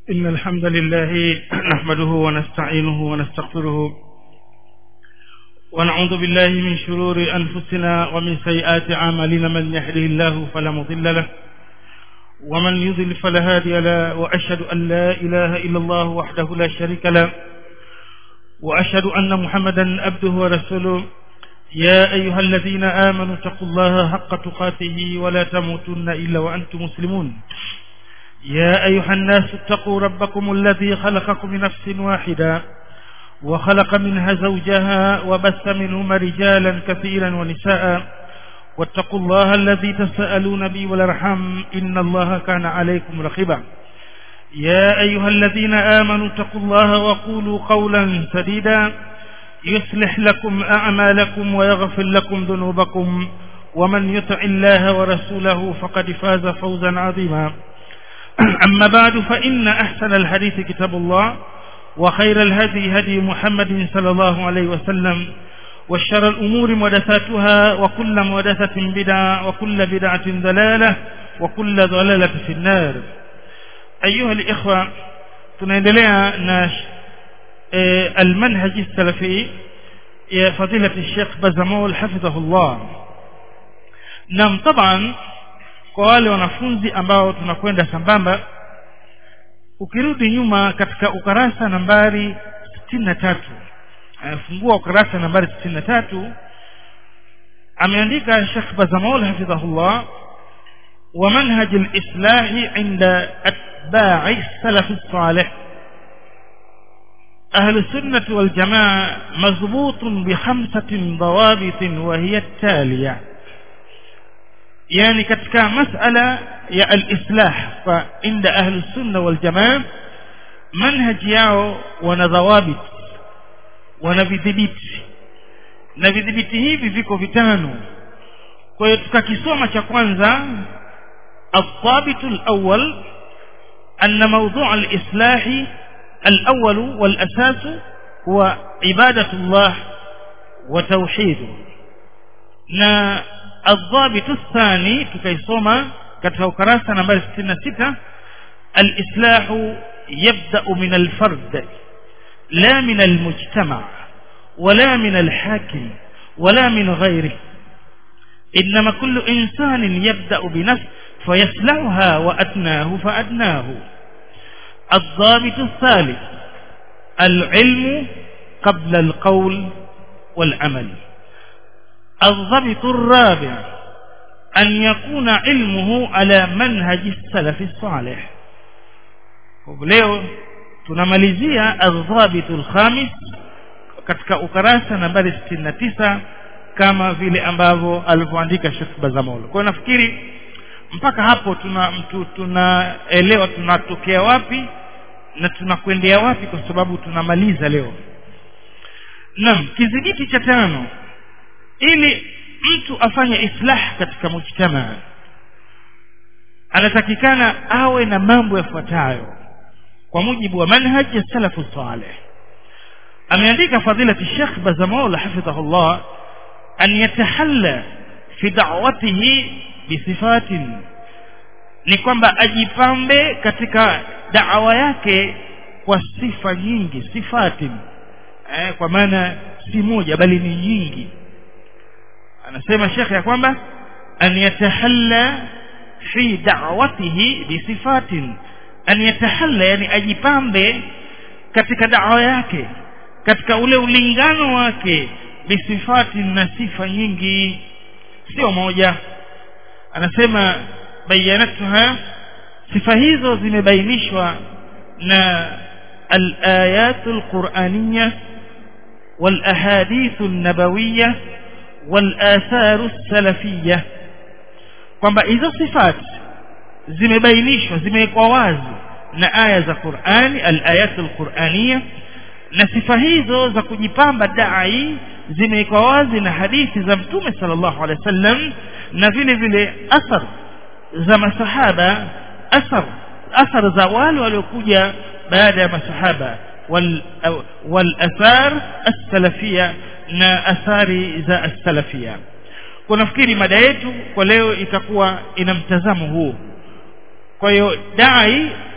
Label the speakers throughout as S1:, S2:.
S1: إن الحمد لله نحمده ونستعينه ونستغفره ونعوذ بالله من شرور أنفسنا ومن سيئات أعمالنا من يهده الله فلا مضل له ومن يضل فلا هادي له وأشهد أن لا إله إلا الله وحده لا شريك له وأشهد أن محمدا عبده ورسوله يا أيها الذين آمنوا اتقوا الله حق تقاته ولا تموتن إلا وأنتم مسلمون يا أيها الناس اتقوا ربكم الذي خلقكم من نفس واحدة وخلق منها زوجها وبث منهما رجالا كثيرا ونساء واتقوا الله الذي تسألون به والارحام إن الله كان عليكم رقيبا يا أيها الذين آمنوا اتقوا الله وقولوا قولا سديدا يصلح لكم أعمالكم ويغفر لكم ذنوبكم ومن يطع الله ورسوله فقد فاز فوزا عظيما أما بعد فإن أحسن الحديث كتاب الله وخير الهدي هدي محمد صلى الله عليه وسلم وشر الأمور محدثاتها وكل محدثة بدعة وكل بدعة ضلالة وكل ضلالة في النار أيها الإخوة tunaendelea na e, almanhaji salafi ya fadilati Sheikh Bazamul hafidhahullah nam taban kwa wale wanafunzi ambao tunakwenda sambamba ukirudi nyuma katika ukarasa nambari 63 fungua ukarasa nambari 63 ameandika Sheikh Bazamul hafidhahullah ومنهج الإصلاح عند أتباع السلف الصالح أهل السنة والجماعة مضبوط بخمسة ضوابط وهي التالية يعني katika masala ya al-islah fa inda ahli sunna wal jamaa manhaj yao wana dhawabit wana vidhibiti na vidhibiti hivi viko vitano kwa hiyo tukakisoma cha kwanza الضابط الأول أن موضوع الإصلاح الأول والأساس هو عبادة الله وتوحيده na الضابط الثاني تكيسوما katika ukarasa nambari 66 الإصلاح يبدأ من الفرد لا من المجتمع ولا من الحاكم ولا من غيره إنما كل إنسان يبدأ بنفسه فيصلحها وأدناه فأدناه الضابط الثالث العلم قبل القول والعمل الضابط الرابع أن يكون علمه على منهج السلف الصالح leo tunamalizia adhabitu lkhamis katika ukarasa nambari 69 kama vile ambavyo alivyoandika Sheikh Bazamol. Kwa nafikiri mpaka hapo tuna mtu tunaelewa tunatokea wapi na tunakwendea wapi kwa sababu tunamaliza leo. Naam, kizingiti cha tano ili mtu afanye islah katika mujtamaa anatakikana awe na mambo yafuatayo kwa mujibu wa manhaj ya salafu salih ameandika fadilati Sheikh Bazamol hafidhahullah أن يتحلى في دعوته بصفات ni kwamba ajipambe katika da'wa yake kwa sifa nyingi sifati eh, kwa maana si moja bali ni nyingi anasema shekhe ya kwamba an yatahalla fi da'watihi bi sifatin an yatahalla yani ajipambe katika da'wa yake katika ule ulingano wake bisifati na sifa nyingi sio moja anasema bayanatuha sifa hizo zimebainishwa na الآيات القرآنية والأحاديث النبوية والآثار السلفية kwamba hizo sifati zimebainishwa zimewekwa wazi na aya za Qur'ani al-ayat al-Qur'aniyya na sifa hizo za kujipamba dai zimewekwa wazi na hadithi za mtume sallallahu alaihi wasallam na vile vile athar za masahaba athar athar za wale waliokuja baada ya masahaba wal wal athar as-salafia na athari za as-salafia kwa nafikiri mada yetu kwa leo itakuwa ina mtazamo huu kwa hiyo dai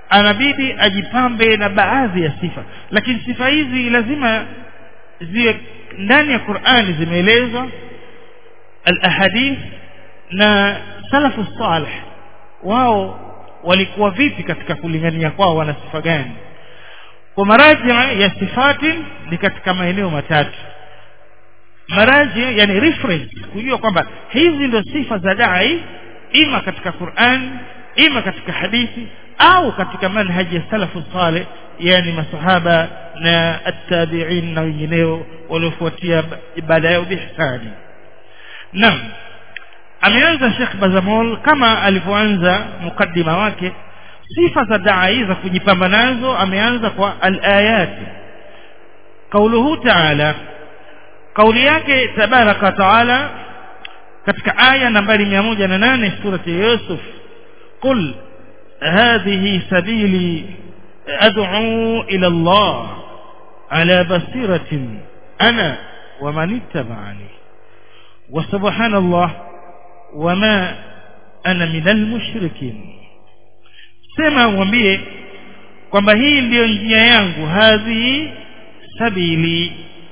S1: anabidi ajipambe na baadhi ya sifa lakini sifa hizi lazima ziwe ndani ya Qur'ani zimeelezwa al-ahadith na salafu salih wao walikuwa vipi katika kulingania kwao wana sifa gani kwa maraji ya sifati ni katika maeneo matatu maraji yani reference kujua kwamba hizi ndio sifa za dai ima katika Qur'an ima katika hadithi au katika manhaji ya salafu salih yani masahaba na at-tabi'in na wengineo waliofuatia ibada yao bihsani naam ameanza Sheikh Bazamol kama alivyoanza mukaddima wake sifa za dai za kujipamba nazo ameanza kwa al-ayat kauluhu ta'ala kauli yake tabaraka taala katika aya nambari 108 surati Yusuf qul hadhihi sabili ad'u ila Allah ala basiratin ana wa man ittaba'ani wa subhanallah wama ana minal mushrikin sema mwambie kwamba hii ndiyo njia yangu hadhihi sabili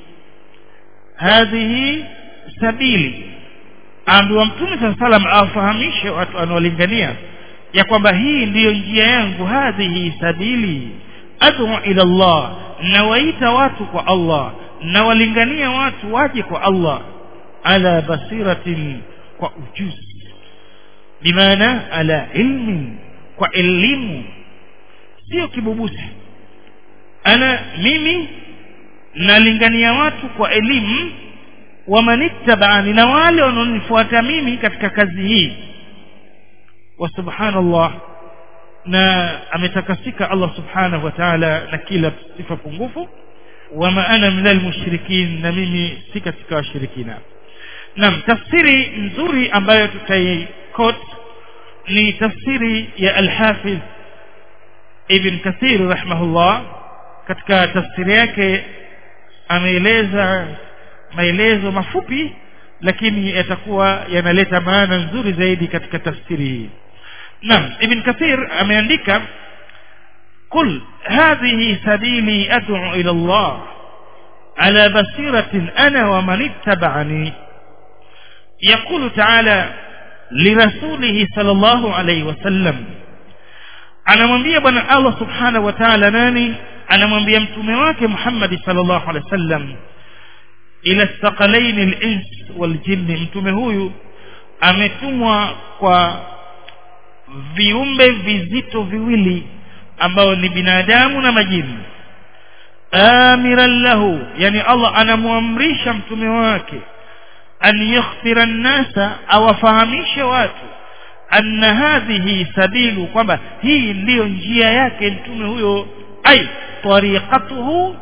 S1: hadhihi sabili ambiwa mtume saa salam awafahamishe watu anaolingania ya kwamba hii ndiyo njia yangu hadhihi sabili adu ila Allah nawaita watu kwa Allah nawalingania watu waje kwa Allah ala basiratin kwa ujuzi bimaana ala ilmin kwa elimu sio kibubusi ana mimi nalingania watu kwa elimu wamanittabani na wale wanaonifuata mimi katika kazi hii wa subhanallah na ametakasika Allah subhanahu wa ta'ala na kila sifa pungufu wama ana minal mushrikin na mimi si katika washirikina naam tafsiri nzuri ambayo tutaikot ni tafsiri ya al-Hafiz Ibn Kathir rahimahullah katika tafsiri yake ameeleza maelezo mafupi lakini yatakuwa yanaleta maana nzuri zaidi katika tafsiri hii naam ibn kathir ameandika قل هذه سبيلي أدعو إلى الله على بصيرة أنا ومن اتبعني يقول تعالى لرسوله صلى الله عليه وسلم anamwambia bwana Allah subhanahu wa ta'ala nani anamwambia mtume wake Muhammad sallallahu alaihi wasallam ila thaqalaini al-ins wal jinni mtume huyu ametumwa kwa viumbe vizito viwili ambao ni binadamu na majini amiran lahu yani Allah anamwamrisha mtume wake an yakhfira an-nasa awafahamishe watu anna hadhihi sabilu kwamba hii ndiyo njia yake mtume huyo ai tariqatuhu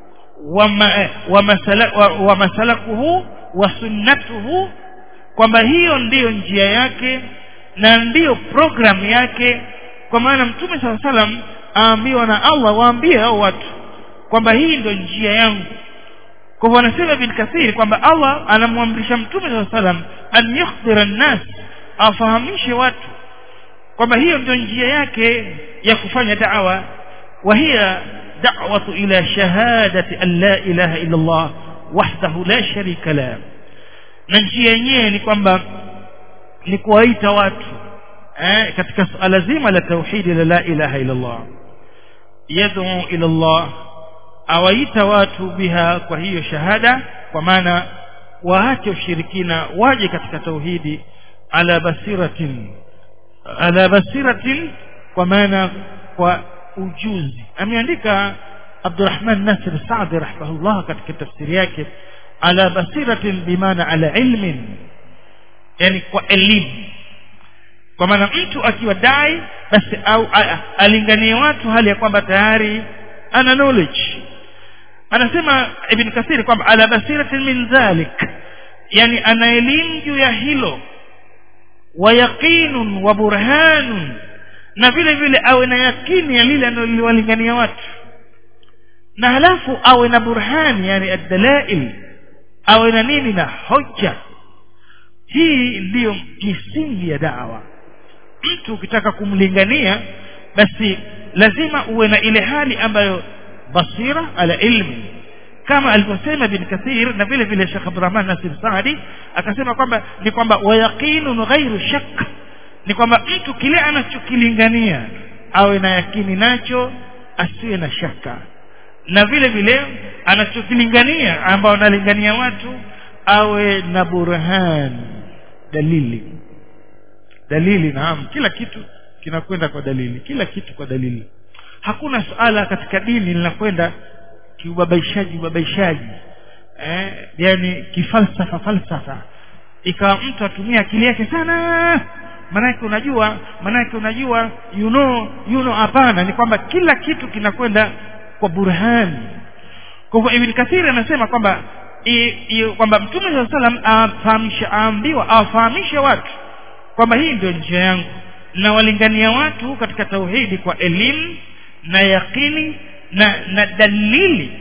S1: wa masalakuhu wa sunnatuhu kwamba hiyo ndiyo njia yake na ndiyo programu yake kwa maana mtume saa salam aambiwa na Allah waambie hao watu kwamba hii ndio njia yangu kwa hivyo anasema bin kathiri kwamba Allah anamwamrisha mtume saa salam an yakhdhira nnas afahamishe watu kwamba hiyo ndio njia yake ya kufanya da'wa wa hiya da'watu ila shahadati an la ilaha illa Allah wahdahu la sharika la na njia yenyewe ni kwamba ni kuwaita watu eh, katika suala zima la tauhidi la la ilaha illa Allah yad'u ila Allah awaita watu biha kwa hiyo shahada kwa maana waache ushirikina waje katika tauhidi ala basiratin ala basiratin kwa maana kwa ujuzi ameandika Abdurrahman Nasir Saadi rahimahullah katika tafsiri yake ala basiratin bimaana ala ilmin yani kwa elimu kwa maana mtu akiwa dai basi au alinganie watu hali ya kwamba tayari ana knowledge anasema ibn kathir kwamba ala basiratin min dhalik yani ana elimu juu ya hilo wa yaqinun wa burhanun na vile vile awe na yakini ya lile analolingania watu na halafu awe na burhani yani ad-dalail awe na nini na hoja hii ndiyo misingi ya dawa mtu ukitaka kumlingania basi lazima uwe na ile hali ambayo basira ala ilmi kama alivyosema bin kathir na vile vile Sheikh Abdurrahman Nasir Saadi akasema kwamba ni kwamba wayaqinun ghairu shakk ni kwamba mtu kile anachokilingania awe na yakini nacho asiwe na shaka na vile vile anachokilingania ambao analingania watu awe na burhan dalili dalili naam kila kitu kinakwenda kwa dalili kila kitu kwa dalili hakuna suala katika dini linakwenda kiubabaishaji ubabaishaji eh, yani kifalsafa falsafa ikawa mtu atumia akili yake sana manake unajua manake unajua you know you know hapana ni kwamba kila kitu kinakwenda kwa burhani kwa hivyo ibn kathir anasema kwamba kwamba mtume saa salam afahamisha aambiwa awafahamishe watu kwamba hii ndio njia yangu na walingania watu katika tauhidi kwa elimu na yaqini na na dalili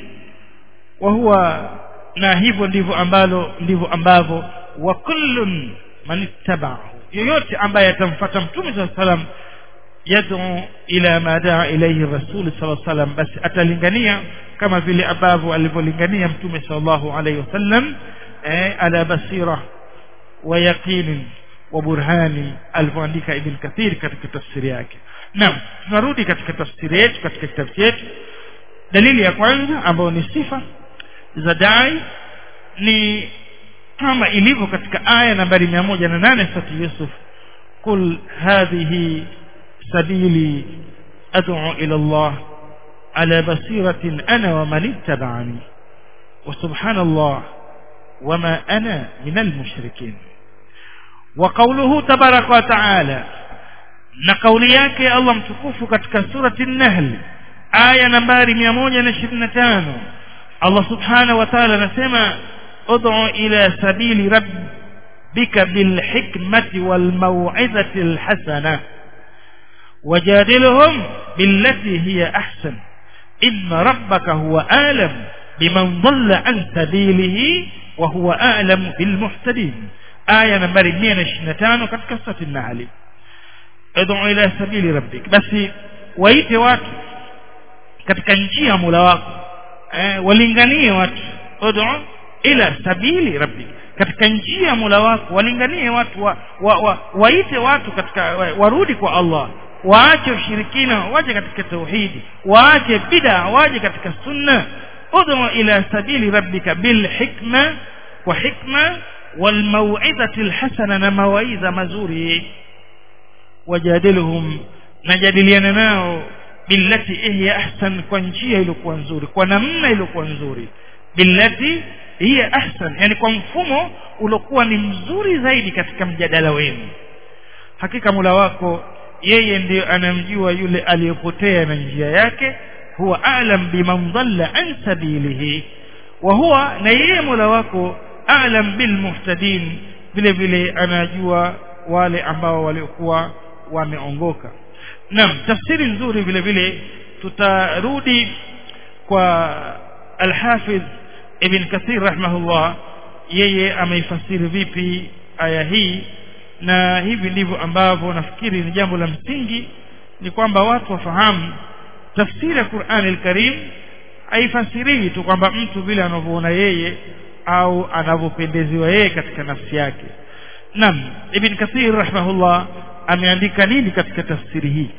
S1: wa huwa na hivyo ndivyo ambalo ndivyo ambavyo wa kullun man ittaba'ahu yoyote ambaye atamfuata mtume saa salam yad'u ila ma daa ilayhi rasul sallallahu salam basi atalingania kama vile ambavyo alivyolingania mtume sallallahu alayhi wasallam eh, ala basira wa yaqinin wa burhani alivyoandika ibn kathir katika tafsiri yake naam tunarudi katika tafsiri yetu katika kitabu chetu dalili ya kwanza ambayo ni sifa za dai ni kama ilivyo katika aya nambari mia moja na nane sura Yusuf qul hadhihi sabili ad'u ila Allah ala basiratin ana wa man ittaba'ani wa subhanallah wama ana min almushrikin wa qawluhu tabaraka wa ta'ala na kauli yake Allah mtukufu katika surati an-nahl aya nambari 125 Allah subhanahu wa ta'ala anasema ud'u ila sabili rabbika bil hikmati wal maw'izati al hasana wajadilhum billati hiya ahsan inna rabbaka huwa alam biman dhalla an sabilihi wa huwa alam bil muhtadin aya nambari 125 katika surati an-nahl ud'u ila sabili rabbik basi waite watu katika njia Mola wako eh, walinganie watu ud'u ila sabili rabbik katika njia Mola wako walinganie watu wa, wa, wa, waite watu katika wa, warudi kwa Allah waache ushirikina waje katika tauhidi waache bid'a waje katika sunna ud'u ila sabili rabbika bil hikma wa hikma wal mau'izati al hasana na mawaidha mazuri wajadilhum najadiliana nao billati hiya ahsan kwa njia iliyokuwa nzuri kwa namna iliyokuwa nzuri billati hiya ahsan yani kwa mfumo uliokuwa ni mzuri zaidi katika mjadala wenu hakika mula wako yeye ndiyo anamjua yule aliyepotea na njia yake huwa alam biman dhalla an sabilihi wa huwa na yeye mula wako alam bilmuhtadin vile vile anajua wale ambao waliokuwa wameongoka naam tafsiri nzuri vile vile tutarudi kwa al-Hafidh Ibn Kathir rahimahullah yeye ameifasiri vipi aya hii na hivi ndivyo ambavyo nafikiri ni jambo la msingi ni kwamba watu wafahamu tafsiri ya Qur'an al-Karim haifasiriwi tu kwamba mtu vile anavyoona yeye au anavyopendeziwa yeye katika nafsi yake naam Ibn Kathir rahimahullah ameandika nini katika tafsiri hii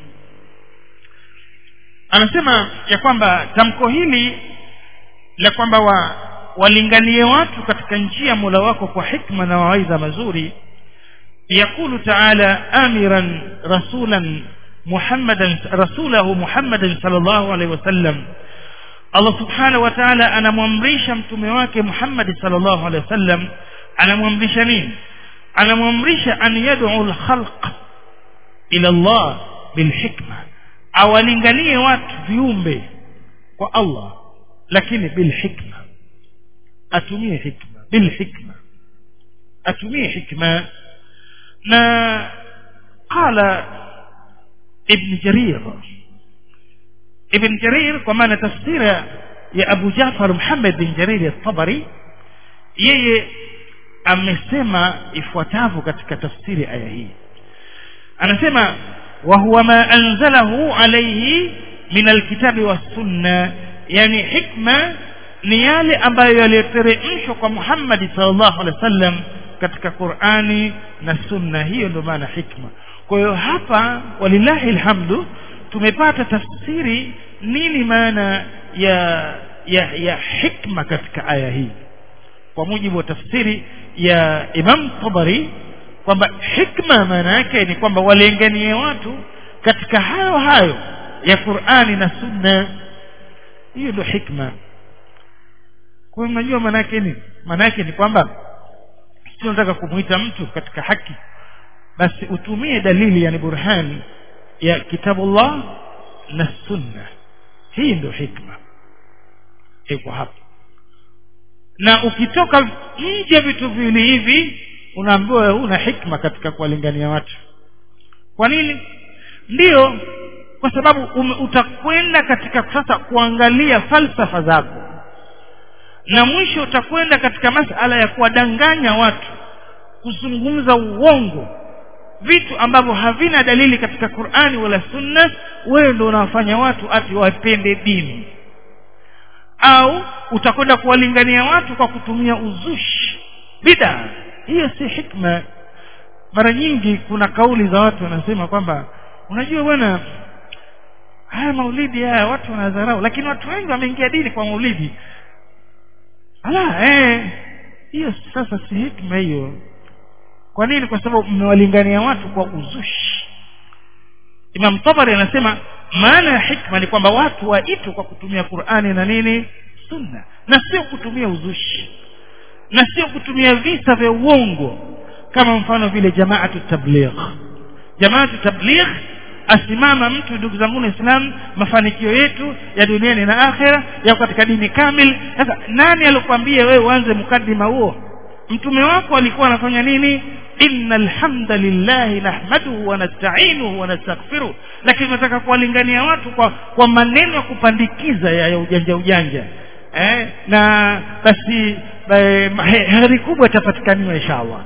S1: anasema ya kwamba tamko hili la kwamba wa, walinganie watu katika njia Mola wako kwa hikma na mawaidha mazuri yakulu taala amiran rasulan muhammadan rasulahu muhammadan sallallahu alaihi wasallam Allah subhanahu wa ta'ala anamwamrisha mtume wake Muhammad sallallahu alaihi wasallam anamwamrisha nini anamwamrisha an yad'u al-khalq ila Allah bilhikma awalinganie watu viumbe kwa Allah lakini bilhikma atumie hikma bilhikma atumie hikma na qala ibn jarir ibn jarir kwa maana tafsira ya Abu Jafar Muhammad bin Jarir at-Tabari yeye amesema ifuatavyo katika tafsiri aya hii anasema wa huwa ma anzalahu alayhi min alkitabi wassunna yani hikma ni yale ambayo yaliyoteremshwa kwa Muhammad sallallahu alaihi wasallam katika Qur'ani na sunna hiyo ndio maana hikma kwa hiyo hapa walillahi alhamdu tumepata tafsiri nini maana ya ya ya hikma katika aya hii kwa mujibu wa tafsiri ya Imam Tabari kwamba hikma maana yake ni kwamba walenganie watu katika hayo hayo ya Qur'ani na Sunna hiyo ndio hikma kwa hiyo unajua maana yake ni maana yake ni kwamba sio nataka kumuita mtu katika haki basi utumie dalili yani burhani ya kitabullah na sunna hii ndio hikma iko hapa na ukitoka nje vitu viwili hivi unaambiwa una hikma katika kuwalingania watu kwa nini ndiyo kwa sababu ume, utakwenda katika sasa kuangalia falsafa zako na mwisho utakwenda katika masala ya kuwadanganya watu kuzungumza uongo vitu ambavyo havina dalili katika Qur'ani wala Sunna wewe ndio unawafanya watu ati wapende dini au utakwenda kuwalingania watu kwa kutumia uzushi bida hiyo si hikma mara nyingi kuna kauli za watu wanasema kwamba unajua bwana haya maulidi haya watu wanadharau lakini watu wengi wameingia dini kwa maulidi ala eh hiyo sasa si hikma hiyo kwa nini kwa sababu mmewalingania watu kwa uzushi Imam Tabari anasema maana ya hikma ni kwamba watu waitwe kwa kutumia Qur'ani na nini sunna na sio kutumia uzushi na sio kutumia visa vya uongo kama mfano vile jamaatu tabligh jamaatu tabligh asimama mtu ndugu zangu Islam mafanikio yetu ya duniani na akhera ya katika dini kamil sasa nani alikwambia wewe uanze mkadima huo mtume wako alikuwa anafanya nini inna alhamda lillahi nahmaduhu wa nasta'inuhu wa nastaghfiruh lakini nataka kuwalingania watu kwa kwa maneno ya kupandikiza ya, ya ujanja ujanja eh na basi heri kubwa itapatikaniwa inshallah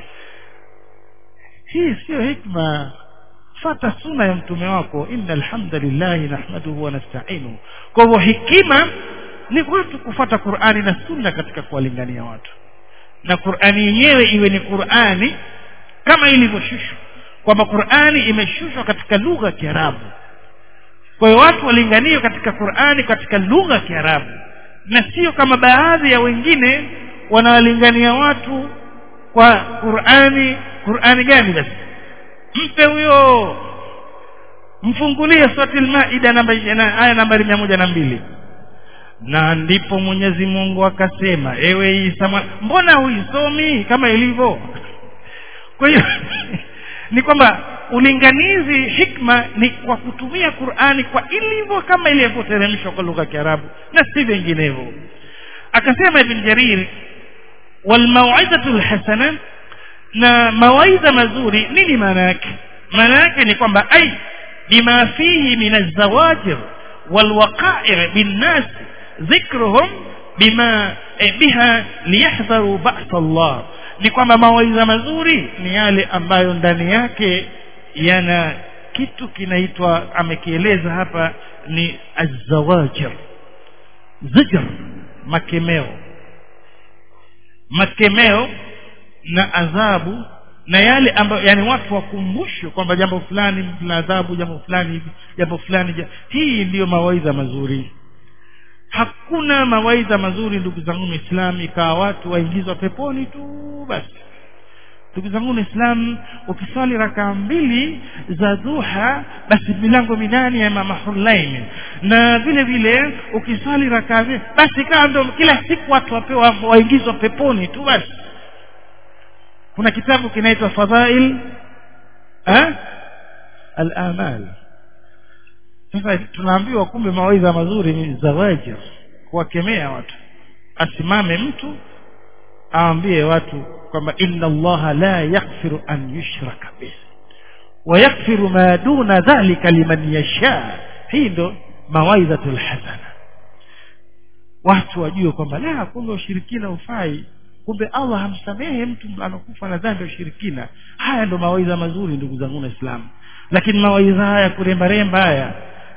S1: hii sio hikma fata suna ya mtume wako inna alhamdulillahi nahmaduhu wa nasta'inuhu kwa hivyo hikima ni watu kufata Qur'ani na sunna katika kuwalingania watu na Qur'ani yenyewe iwe ni Qur'ani kama ilivyoshushwa kwamba Qur'ani imeshushwa katika lugha ya Kiarabu kwa hiyo watu walinganie katika Qur'ani katika lugha ya Kiarabu na sio kama baadhi ya wengine wanawalingania watu kwa Qur'ani Qur'ani gani basi mpe huyo mfungulie surati al-Maida namba aya nambari moja na mbili na ndipo Mwenyezi Mungu akasema ewe Isa mbona huisomi kama ilivyo kwa hiyo ni kwamba ulinganizi hikma ni kwa kutumia Qur'ani kwa ilivyo kama ilivyoteremshwa kwa lugha ya Kiarabu na si vinginevyo akasema Ibn Jarir wal mau'izatu hasana na mawaidha mazuri nini maana yake maana yake ni kwamba ai bima fihi min az-zawajir wal waqa'i' bin nas dhikruhum bima eh, biha liyahdharu ba'sa Allah ni kwamba mawaidha mazuri ni yale ambayo ndani yake yana kitu kinaitwa amekieleza hapa ni azawajir zijr makemeo makemeo na adhabu na yale ambayo yani watu wakumbushwe kwamba jambo fulani la adhabu jambo fulani hivi jambo fulani ja. hii ndiyo mawaidha mazuri hakuna mawaidha mazuri ndugu zangu Muislamu ikawa watu waingizwa peponi tu basi ndugu zangu Islam ukiswali rakaa mbili za duha basi milango minane ya mama Hulaini na vile vile ukiswali rakaa basi kaa ndo kila siku watu wapewa waingizwa peponi tu basi kuna kitabu kinaitwa fadhail eh al-amal sasa tunaambiwa kumbe mawaidha mazuri ni zawajir kuwakemea watu asimame mtu aambie watu kwamba inna allaha la yaghfiru an yushraka bih wa yaghfiru ma duna dhalika liman yasha hii ndo mawaidhatul hasana watu wajue kwamba la kumbe ushirikina ufai kumbe Allah hamsamehe mtu anakufa na dhambi ya ushirikina haya ndo mawaidha mazuri ndugu zangu waislamu lakini mawaidha haya kuremba remba haya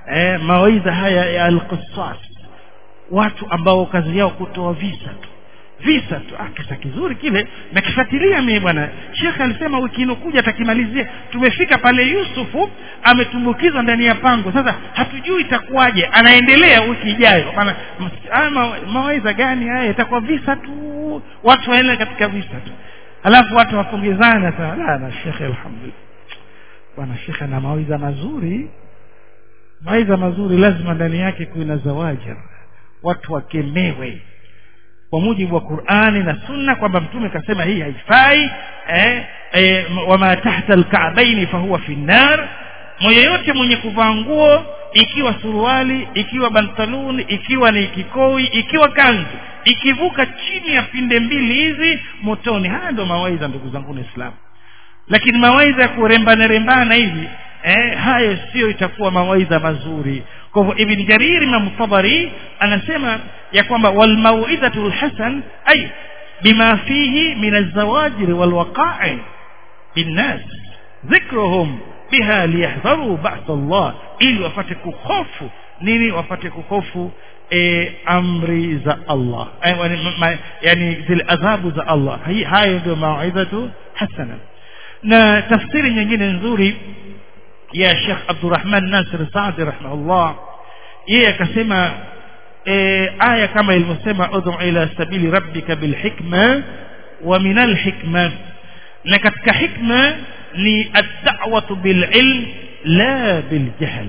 S1: eh, mawaidha haya ya alqisas watu ambao kazi yao kutoa visa tu visa tu ah, kisa kizuri kile nakifuatilia mimi bwana shekhe alisema wiki inokuja atakimalizia tumefika pale yusufu ametumbukizwa ndani ya pango sasa hatujui itakuwaje anaendelea wiki ijayo maana haya ma, mawaidha gani haya itakuwa visa tu watu waende katika visa tu alafu watu wapongezana sana la na shekhe alhamdulillah bwana shekhe ana mawaidha mazuri mawaidha mazuri lazima ndani yake kuwe na zawaja watu wakemewe kwa mujibu wa Qur'ani na Sunna kwamba mtume kasema hii haifai eh, eh, wama tahta alka'baini fahuwa fi nar yoyote mwenye kuvaa nguo ikiwa suruali ikiwa bantaluni ikiwa ni kikoi ikiwa kanzu ikivuka chini ya pinde mbili hizi motoni haya ndio mawaidha ndugu zangu Islam lakini mawaidha ya kurembana rembana hivi eh, hayo sio itakuwa mawaidha mazuri kwa hivyo ibn jarir imam tabari anasema ya kwamba wal mauidhatu hasan ay bima fihi min azawajir wal waqa'i binnas dhikruhum biha liyahdharu ba'th Allah ili wapate kuhofu nini wapate kuhofu e, amri za Allah e, ma, yani zile adhabu za Allah hayo ndio mauidhatu hasana na tafsiri nyingine nzuri ya Sheikh Abdurrahman Nasir Saadi rahimahullah yeye akasema e, aya kama ilivyosema ud'u ila sabili rabbika bilhikma wa min alhikma na katika hikma ni ad-da'watu bililm la biljahl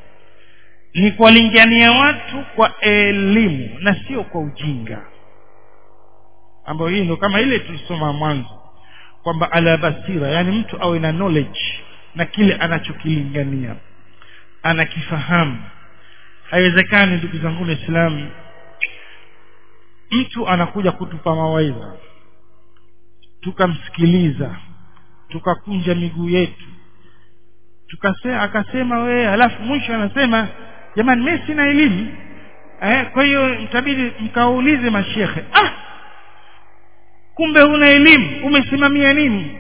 S1: ni kuwalingania watu kwa elimu na sio kwa ujinga ambayo hii ndio kama ile tulisoma mwanzo kwamba ala basira yani mtu awe na knowledge na kile anachokilingania anakifahamu haiwezekani ndugu zangu waislamu mtu anakuja kutupa mawaidha tukamsikiliza tukakunja miguu yetu tukasema akasema wewe halafu mwisho anasema jamani mimi sina elimu eh, kwa hiyo mtabidi mkaulize mashekhe ah kumbe huna elimu umesimamia nini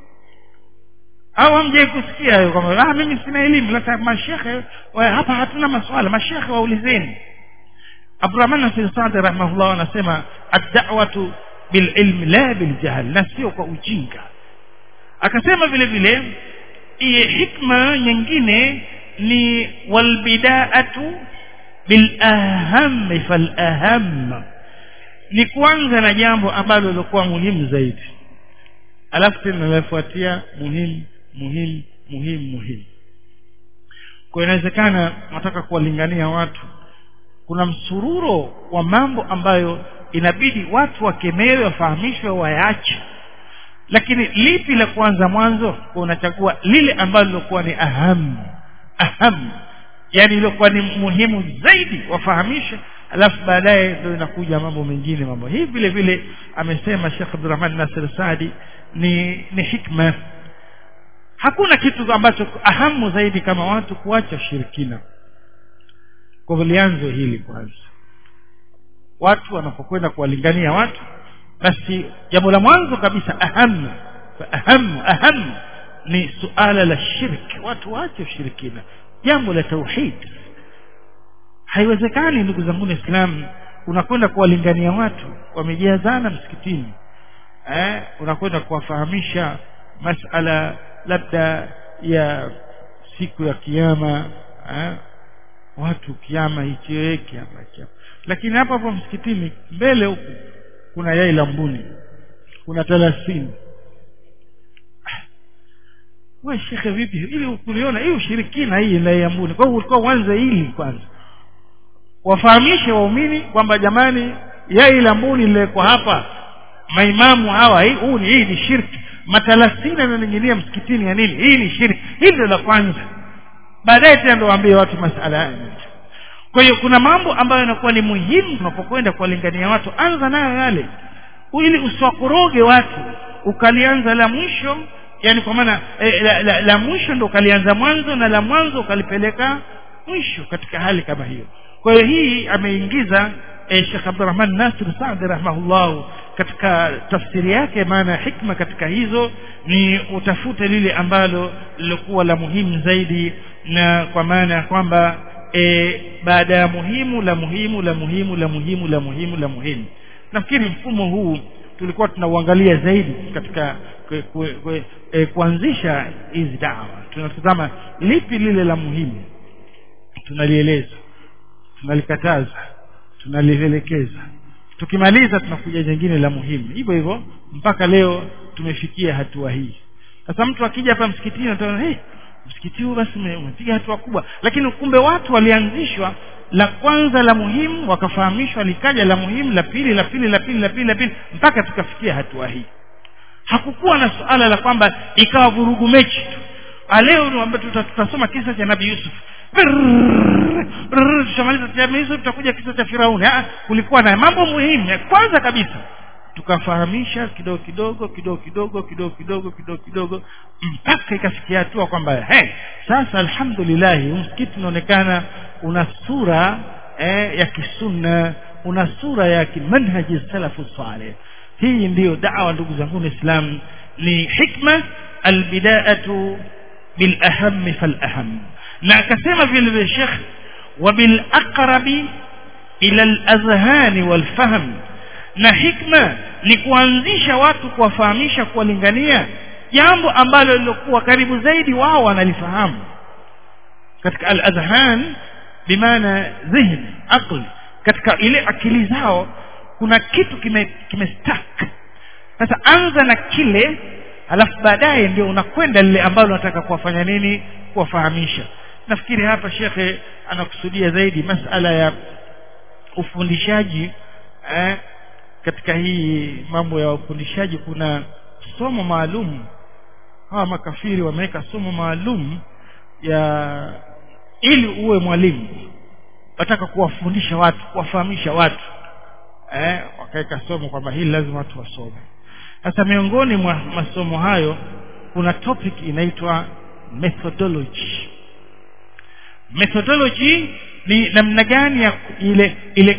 S1: au hamjai kusikia hayo kwamba ah mimi sina elimu lata mashekhe hapa hatuna maswala mashekhe waulizeni Abdurrahman Nasir Saadi rahimahullah anasema ad-da'watu bil ilm la bil jahl na sio kwa ujinga akasema vile vile iye hikma nyingine ni wal bida'atu bil aham fal aham ni kuanza na jambo ambalo lilikuwa muhimu zaidi alafu tena linafuatia muhimu muhimu muhimu muhimu kwa inawezekana nataka kuwalingania watu kuna msururo wa mambo ambayo inabidi watu wakemewe wafahamishwe wayaache lakini lipi la kwanza mwanzo kwa unachagua lile ambalo lilokuwa ni aham aham yani iliokuwa ni muhimu zaidi wafahamishe alafu baadaye ndio inakuja mambo mengine mambo hii vile vile amesema Sheikh Abdurrahman Nasir Saadi ni ni hikma hakuna kitu ambacho ahamu zaidi kama watu kuacha shirikina kwa hivyo lianzo hili kwanza watu wanapokwenda kuwalingania watu basi jambo la mwanzo kabisa ahamu ahamu ahamu ni suala la shirki watu waache ushirikina jambo la tauhid haiwezekani ndugu zangu waislamu unakwenda kuwalingania watu wamejazana msikitini eh, unakwenda kuwafahamisha masala labda ya siku ya kiama eh, watu kiama hicho kiama kiama lakini hapa hapo msikitini mbele huku kuna yai la mbuni kuna thelathini we shekhe vipi ili kuliona hii ushirikina hii la ya mbuni kwa hiyo ulikuwa uanze hili kwanza wafahamishe waumini kwamba jamani yai la mbuni lilekwa hapa maimamu hawa hii huu ni hii ni shirki matalasina yananing'inia msikitini ya nini hii ni shirki hili ndio la kwanza baadaye tena ndo waambie watu masala haya kwa hiyo kuna mambo ambayo yanakuwa ni muhimu unapokwenda kuwalingania watu anza nayo yale ili usiwakoroge watu ukalianza la mwisho yani kwa maana eh, la, la, la mwisho ndo ukalianza mwanzo na la mwanzo ukalipeleka mwisho katika hali kama hiyo kwa hiyo hii ameingiza eh, Sheikh Abdurrahman Nasir Saadi rahimahullah katika tafsiri yake maana hikma katika hizo ni utafute lile ambalo lilikuwa la muhimu zaidi na kwa maana ya kwamba e, baada ya muhimu la muhimu la muhimu la muhimu la muhimu la muhimu nafikiri mfumo huu tulikuwa tunauangalia zaidi katika kwe, kwe, kwe, e, kuanzisha hizi dawa tunatazama lipi lile la muhimu tunalieleza tunalikataza tunalielekeza tukimaliza tunakuja jingine la muhimu hivyo hivyo mpaka leo tumefikia hatua hii sasa mtu akija hapa msikitini anaona hey, msikiti huu basi umepiga hatua kubwa lakini kumbe watu walianzishwa la kwanza la muhimu wakafahamishwa likaja la muhimu la pili la pili la pili la pili la pili mpaka tukafikia hatua hii hakukuwa na suala la kwamba ikawa vurugu mechi tu leo tutasoma kisa cha nabii yusuf tushamaliza cha Yusuf tutakuja kisa cha Firauni ah kulikuwa na mambo muhimu ya kwanza kabisa tukafahamisha kidogo kidogo kidogo kidogo kidogo kidogo kidogo kidogo mpaka ikafikia hatua kwamba hey, sasa alhamdulillah msikiti unaonekana una sura eh, ya kisunna una sura ya kimanhaji salafu saleh hii ndiyo dawa ndugu zangu Islam ni hikma albidaatu bilaham falaham na akasema vile vile Sheikh wabilaqrabi ila alazhani walfahm na hikma ni kuanzisha watu kuwafahamisha kuwalingania jambo ambalo lilokuwa karibu zaidi wao wanalifahamu katika al-adhan bimaana dhihni aqli katika ile akili zao kuna kitu kime kimestack sasa anza na kile alafu baadaye ndio unakwenda lile ambalo unataka kuwafanya nini kuwafahamisha nafikiri hapa shekhe anakusudia zaidi masala ya ufundishaji eh, katika hii mambo ya ufundishaji kuna somo maalum hawa makafiri wameweka somo maalum ya ili uwe mwalimu wataka kuwafundisha watu kuwafahamisha watu eh, wakaweka somo kwamba hili lazima watu wasome sasa miongoni mwa masomo hayo kuna topic inaitwa methodology methodology ni namna gani ya ile ile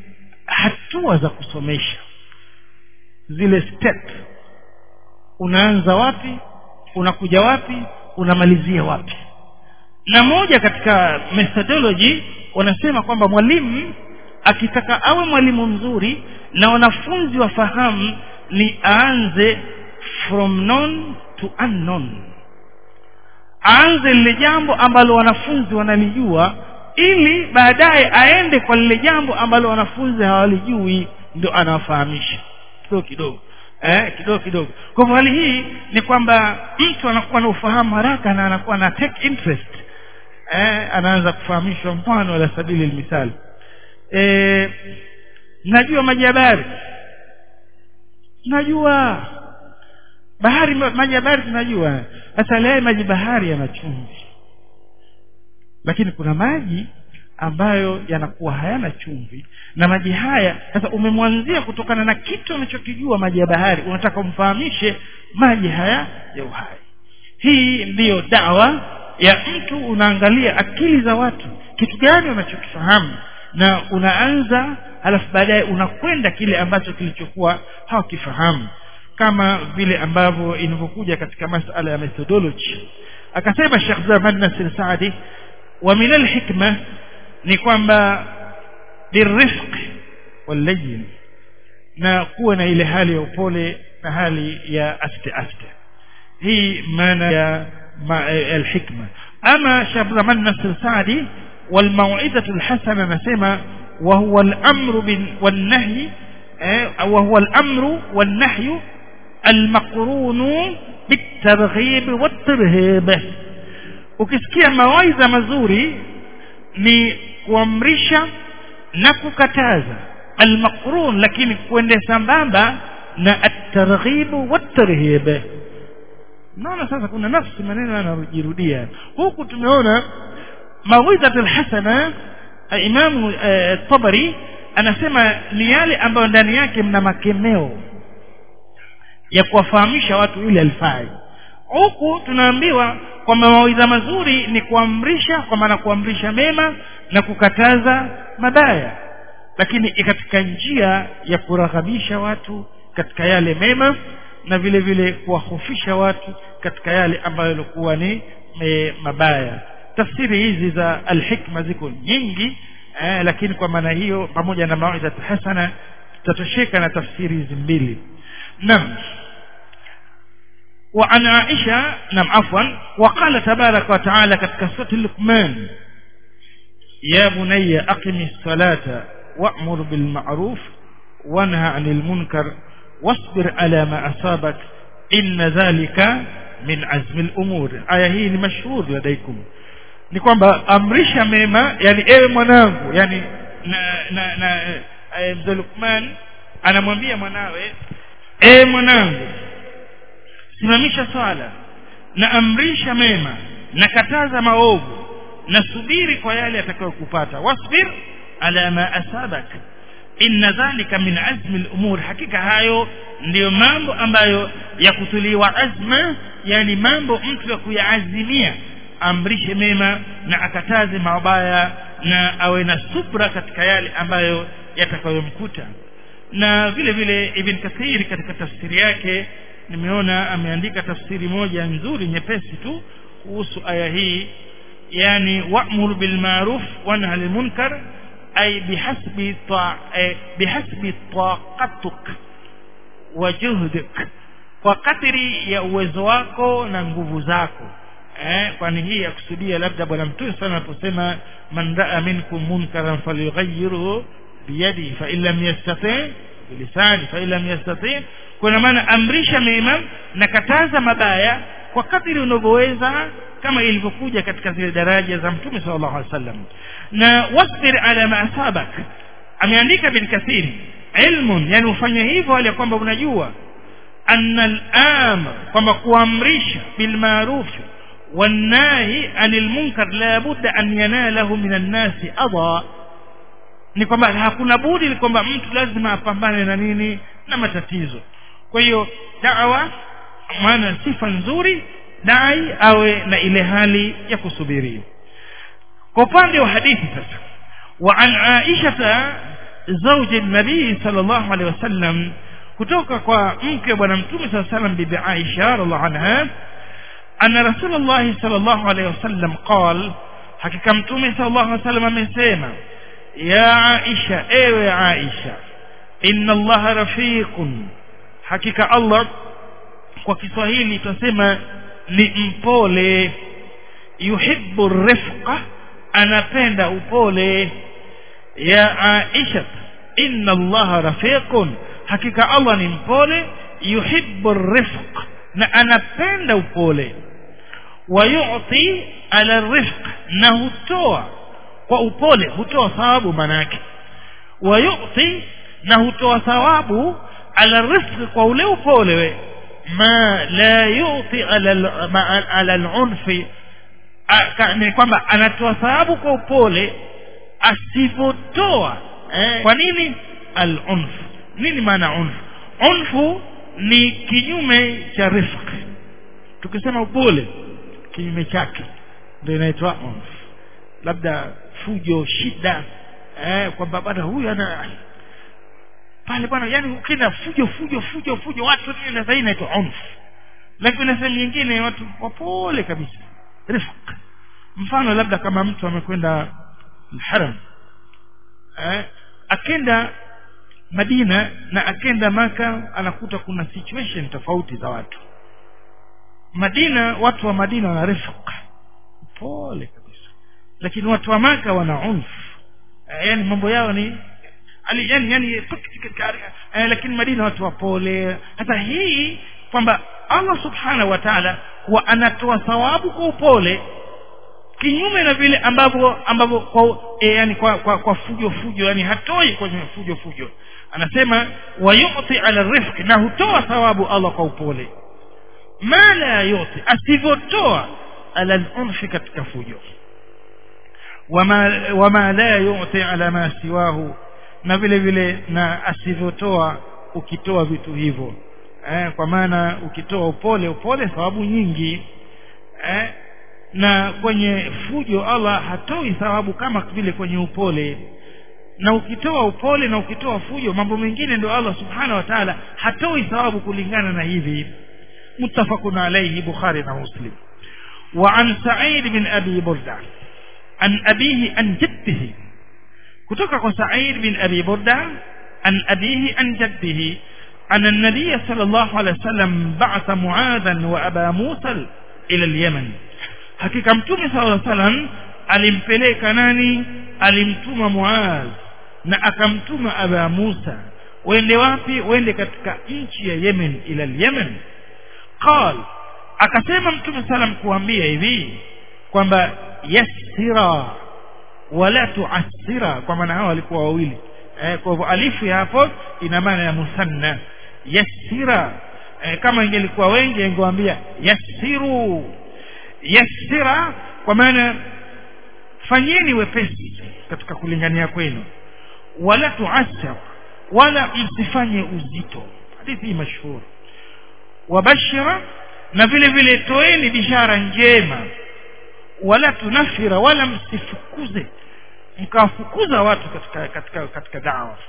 S1: hatua za kusomesha zile step unaanza wapi unakuja wapi unamalizia wapi na moja katika methodology wanasema kwamba mwalimu akitaka awe mwalimu mzuri na wanafunzi wafahamu ni aanze from known to unknown aanze lile jambo ambalo wanafunzi wanalijua ili baadaye aende kwa lile jambo ambalo wanafunzi hawalijui ndio anawafahamisha kidogo kidogo eh, kidogo kidogo kwa hivyo hali hii ni kwamba mtu anakuwa na ufahamu haraka na anakuwa na take interest eh, anaanza kufahamishwa mfano ala sabili lmisali eh, najua maji ya bahari najua bahari maji ya bahari tunajua sasa leo maji bahari yana chumvi lakini kuna maji ambayo yanakuwa hayana chumvi na maji haya sasa umemwanzia kutokana na kitu unachokijua maji ya bahari unataka umfahamishe maji haya ya uhai hii ndiyo dawa ya mtu unaangalia akili za watu kitu gani unachokifahamu na unaanza halafu baadaye unakwenda kile ambacho kilichokuwa hawakifahamu kama vile ambavyo inavyokuja katika masala ya methodology akasema Sheikh Zaman Nasir Saadi wa min alhikma ni kwamba birifq wallayin na kuwa na ile hali ya upole na hali ya aste aste hii maana ya ma, alhikma ama Sheikh Zaman Nasir Saadi والموعظة الحسنة نسمى وهو الأمر والنهي وهو الأمر والنهي المقرون بالترغيب والترهيب ukisikia mawaidha mazuri ni kuamrisha na kukataza almaqrun lakini kuende sambamba na at-targhib wat-tarhib naona sasa kuna nafsi maneno yanajirudia huku tumeona mawidhatul hasana imamu tabari anasema ni yale ambayo ndani yake mna makemeo ya kuwafahamisha watu ile alfai huku tunaambiwa kwamba mawaidha mazuri ni kuamrisha kwa maana kuamrisha mema na kukataza mabaya lakini katika njia ya kuraghabisha watu katika yale mema na vile vile kuwahofisha watu katika yale ambayo yalikuwa ni e, mabaya tafsiri hizi za alhikma ziko nyingi eh, lakini kwa maana hiyo pamoja na mawaidha hasana tutatosheka na tafsiri hizi mbili naam وعن عائشة نعم عفوا وقال تبارك وتعالى كتكسوة لقمان يا بني أقم الصلاة وأمر بالمعروف وانهى عن المنكر واصبر على ما أصابك إن ذلك من عزم الأمور آية هي مشهور لديكم ni kwamba amrisha mema yani ewe mwanangu yani na na na e, mzee Lukman anamwambia mwanawe ewe mwanangu simamisha swala na amrisha mema na kataza maovu na subiri kwa yale atakayokupata wasbir ala ma asabak inna dhalika min azmi al-umur hakika hayo ndiyo mambo ambayo ya kutuliwa azma yani mambo mtu ya kuyaazimia amrishe mema na akataze mabaya na awe na subra katika yale ambayo yatakayomkuta na vile vile ibn kathiri katika tafsiri yake nimeona ameandika tafsiri moja nzuri nyepesi tu kuhusu aya hii yani wa'mur bil ma'ruf wanha 'anil munkar ay bihasbi ta bihasbi taqatuk wa juhdik kwa kadiri ya uwezo wako na nguvu zako eh kwani hii yakusudia labda bwana mtume sana aliposema man ra'a minkum munkaran falyughayyirhu biyadi fa in lam yastati bilisani fa in lam yastati kuna maana amrisha mema na kataza mabaya kwa kadiri unavyoweza kama ilivyokuja katika zile daraja za mtume sallallahu alaihi wasallam na wasbir ala ma asabak ameandika bin kathiri ilmun yani ufanye hivyo hali ya kwamba unajua anna al-amr kwamba kuamrisha bil ma'ruf والناهي عن المنكر لا بد أن يناله من الناس أضاء ni kwamba hakuna budi ni kwamba mtu lazima apambane na nini na matatizo kwa hiyo dawa maana sifa nzuri dai awe na ile hali ya kusubiri kwa upande wa hadithi sasa wa an aisha zawji nabii sallallahu alaihi wasallam kutoka kwa mke bwana mtume sallallahu alaihi wasallam bibi Aisha radhiallahu anha أن رسول الله صلى الله عليه وسلم قال حقيقة متومي صلى الله عليه وسلم amesema يا عائشة ايوه عائشة إن الله رفيق حقيقة الله kwa Kiswahili tunasema ni mpole yuhibbu rifqa anapenda upole ya Aisha inna Allah rafiqun hakika Allah ni mpole yuhibbu rifq na anapenda upole wayuti ala rifq na hutoa kwa upole hutoa thawabu manake wayuti na hutoa thawabu ala rifq kwa ule upole we ma la yuti ala ma, ala al-unfi ni kwamba anatoa thawabu kwa upole asivyotoa eh, kwa nini al-unf nini maana unf unfu ni kinyume cha rifq tukisema upole kinyume chake ndio inaitwa unf labda fujo shida eh kwamba bwana huyu ana pale bwana yani ukienda fujo fujo fujo fujo watu nini na zaidi inaitwa unf lakini na sehemu nyingine watu wapole kabisa rifq mfano labda kama mtu amekwenda haram eh akenda Madina na akenda maka anakuta kuna situation tofauti za watu Madina watu wa Madina wana rifq pole kabisa lakini watu wa maka wana unf yani mambo yao ni ali yani yani eh, lakini Madina watu wapole hata hii kwamba Allah subhanahu wa ta'ala huwa anatoa thawabu kwa upole kinyume na vile ambavyo ambavyo kwa e, yani kwa, kwa kwa fujo fujo yani hatoi kwenye fujo fujo anasema wayuti ala rifq na hutoa thawabu Allah kwa upole ma la yuti asivyotoa ala al-unfi katika fujo wama wama la yuti ala ma siwahu na vile vile na asivyotoa ukitoa vitu hivyo eh, kwa maana ukitoa upole upole thawabu nyingi eh, na kwenye fujo Allah hatoi thawabu kama vile kwenye upole na ukitoa upole na ukitoa fujo mambo mengine ndio Allah subhanahu wa ta'ala hatoi thawabu kulingana na hivi muttafaqun alayhi bukhari na muslim وعن سعيد بن أبي بردة عن أبيه عن جده كتوك سعيد بن أبي بردة عن أبيه عن جده أن النبي صلى الله عليه وسلم بعث معاذا وأبا موسى إلى اليمن hakika mtume sala salam alimpeleka nani alimtuma muaz na akamtuma aba musa wende wapi wende katika nchi ya yemen ila yemen qal akasema mtume salam kuambia hivi kwamba yassira wala tuassira kwa maana hao walikuwa wawili eh, kwa hivyo alifu ya hapo ina maana ya musanna yassira eh, kama ingelikuwa wengi ingewaambia yassiru yassira kwa maana fanyeni wepesi katika kulingania kwenu wala tuassir wala msifanye uzito hadithi hii mashhur wabashira na vile vile toeni bishara njema wala tunafira wala msifukuze mkawafukuza watu katika katika katika dawa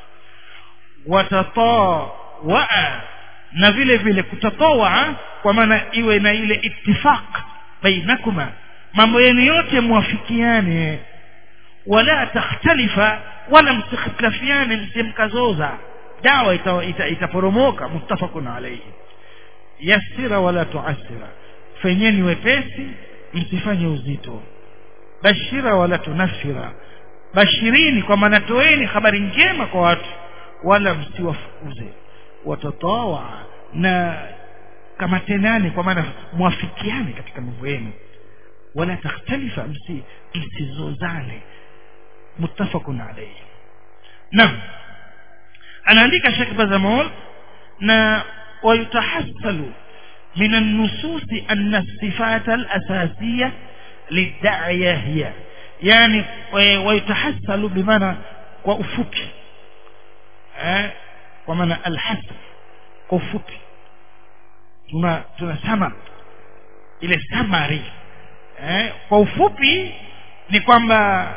S1: watatawaa na vile vile kutatoa kwa maana iwe na ile ittifaq bainakuma mambo yenu yote muafikiane wala takhtalifa wala msikhtilafiane msimkazoza dawa itaporomoka ita, ita muttafaqun alayhi yassira wala tuassira fenyeni wepesi msifanye uzito bashira wala tunafira bashirini kwa maana toeni habari njema kwa watu wala msiwafukuze watatawa na kama tenani kwa maana mwafikiane katika mambo yenu wala takhtalifa msi msizozane muttafaqun alayhi naam anaandika Sheikh Bazamol na wayutahassalu من النصوص أن الصفات الأساسية للداعية هي يعني ويتحصل بمعنى وأفوكي eh, kwa maana alhasr kwa ufupi tuna tunasema ile summary eh, kwa ufupi ni kwamba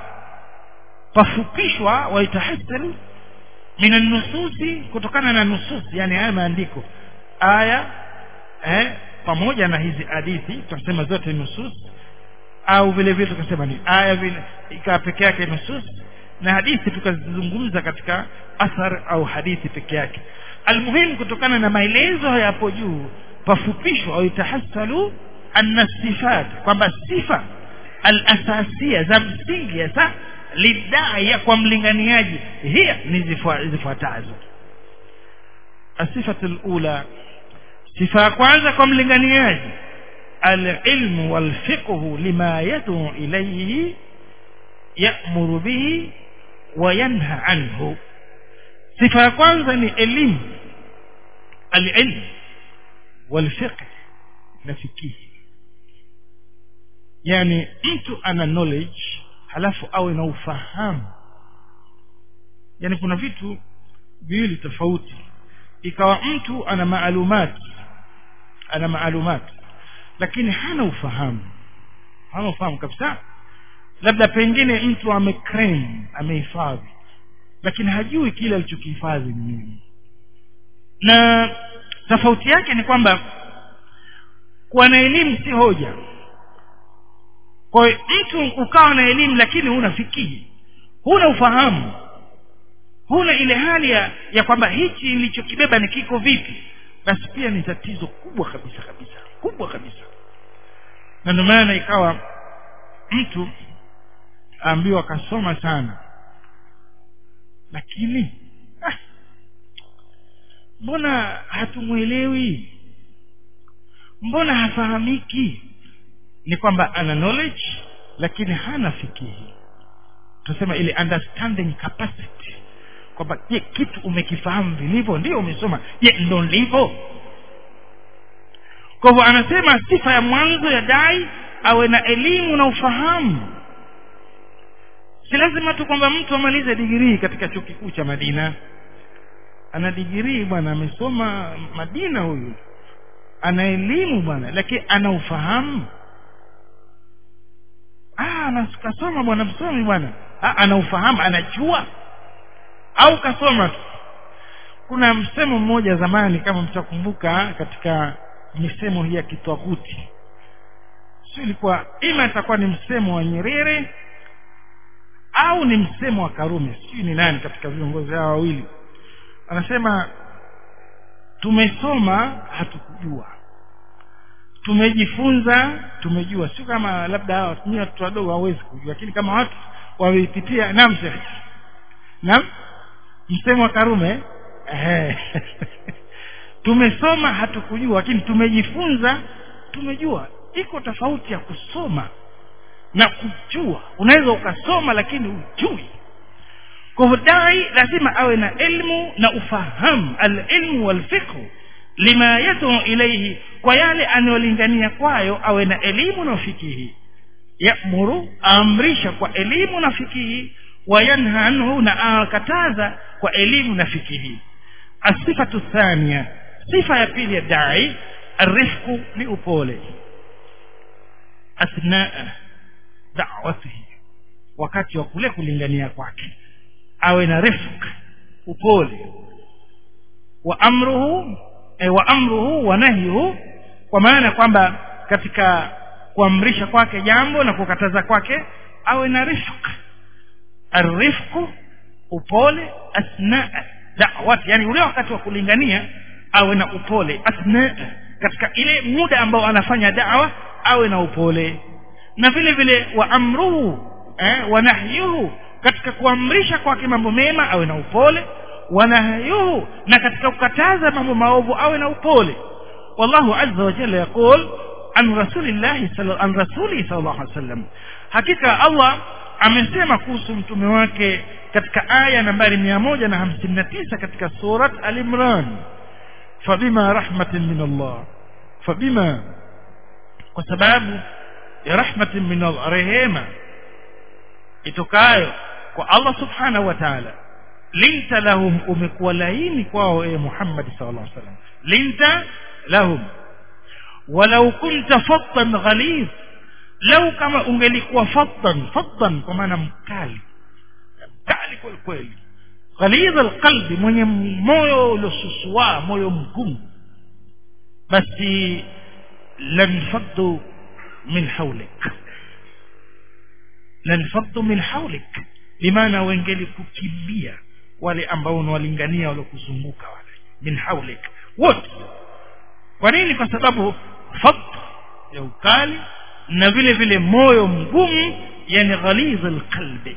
S1: pafupishwa waitahasal min nususi kutokana na nusus yani haya maandiko aya eh, pamoja na hizi hadithi tunasema zote nusus au vile vile tukasema ni aya vile ikawa peke yake nusus na hadithi tukazizungumza katika athar au hadithi peke yake almuhimu kutokana na maelezo hapo juu pafupishwa au itahassalu anna sifat kwamba sifa alasasia za msingi hasa lidaya kwa mlinganiaji hiya ni zifuatazo asifatu lula sifa ya kwanza kwa mlinganiaji alilmu walfiqhu lima yaduu ilayhi yamuru bihi wayanha anhu sifa ya kwanza ni elimu alilm walfiqh na fikihi yani mtu ana knowledge halafu awe na ufahamu yani kuna vitu viwili tofauti ikawa mtu ana maalumati ana maalumati lakini hana ufahamu hana ufahamu kabisa labda pengine mtu ameclaim amehifadhi lakini hajui kile alichokihifadhi ni nini na tofauti yake ni kwamba kuwa na elimu si hoja kwa hiyo mtu ukawa na elimu lakini huna fikiri huna ufahamu huna ile hali ya, ya kwamba hichi nilichokibeba ni kiko vipi basi pia ni tatizo kubwa kabisa kabisa kubwa kabisa na ndio maana ikawa mtu aambiwa akasoma sana lakini ah, mbona hatumwelewi mbona hafahamiki ni kwamba ana knowledge lakini hana fikihi tunasema ile understanding capacity kwamba je kitu umekifahamu vilivyo ndio umesoma je ndo ndivyo kwa hivyo anasema sifa ya mwanzo ya dai awe na elimu na ufahamu si lazima tu kwamba mtu amalize digirii katika chuo kikuu cha madina ana digirii bwana amesoma madina huyu ana elimu bwana lakini ana ufahamu ah kasoma bwana msomi bwana ah, ana ufahamu anajua au kasoma tu kuna msemo mmoja zamani kama mtakumbuka katika misemo hii ya kitwakuti sio ilikuwa ima itakuwa ni msemo wa nyerere au ni msemo wa karume sijui ni nani katika viongozi hao wawili anasema tumesoma hatukujua tumejifunza tumejua sio kama labda hawa nyinyi watoto wadogo hawezi kujua lakini kama watu wameipitia naam sheikh naam msemo wa karume eh tumesoma hatukujua lakini tumejifunza tumejua iko tofauti ya kusoma na kujua unaweza ukasoma lakini ujui kwa hivyo dai lazima awe na ilmu na ufahamu alilmu walfiqhu lima yad'u ilayhi kwa yale anayolingania kwayo awe na elimu na ufikihi yamuru amrisha kwa elimu na fikihi wayanha anhu na akataza kwa elimu na fikihi asifatu thania sifa ya pili ya dai arifku ni upole athnaa da'watihi wakati wa kule kulingania kwake awe na rifq upole wa amruhu e, wa amruhu wa nahyuhu kwa maana kwamba katika kuamrisha kwake jambo na kukataza kwake awe na rifq arifqu upole asna da'wati yani ule wakati wa kulingania awe na upole asna katika ile muda ambao anafanya da'wa awe na upole na vile vile wa amruhu eh, wa nahyuhu katika kuamrisha kwake mambo mema awe na upole wa nahyuhu na katika kukataza mambo maovu awe na upole wallahu azza wa jalla yaqul an rasulillahi an rasuli sallallahu alaihi wasallam hakika Allah amesema kuhusu mtume wake katika aya nambari 159 katika surat al-imran fabima rahmatin min Allah fabima kwa sababu ya rahmatin min Allah rehema itokayo kwa Allah subhanahu wa ta'ala linta lahum umekuwa laini kwao e Muhammad sallallahu alaihi wasallam linta lahum walau kunta fattan ghalid lau kama ungelikuwa fattan fattan kwa maana mkali mkali kweli kweli ghalidh alqalbi mwenye moyo uliosusua moyo mgumu basi lanfaddu min hawlik lanfaddu min hawlik limaana wengeli kukimbia wale ambao unawalingania waliokuzunguka wale min hawlik wote kwa nini kwa sababu fadh ya ukali na vile vile moyo mgumu yani ghaliz alqalbi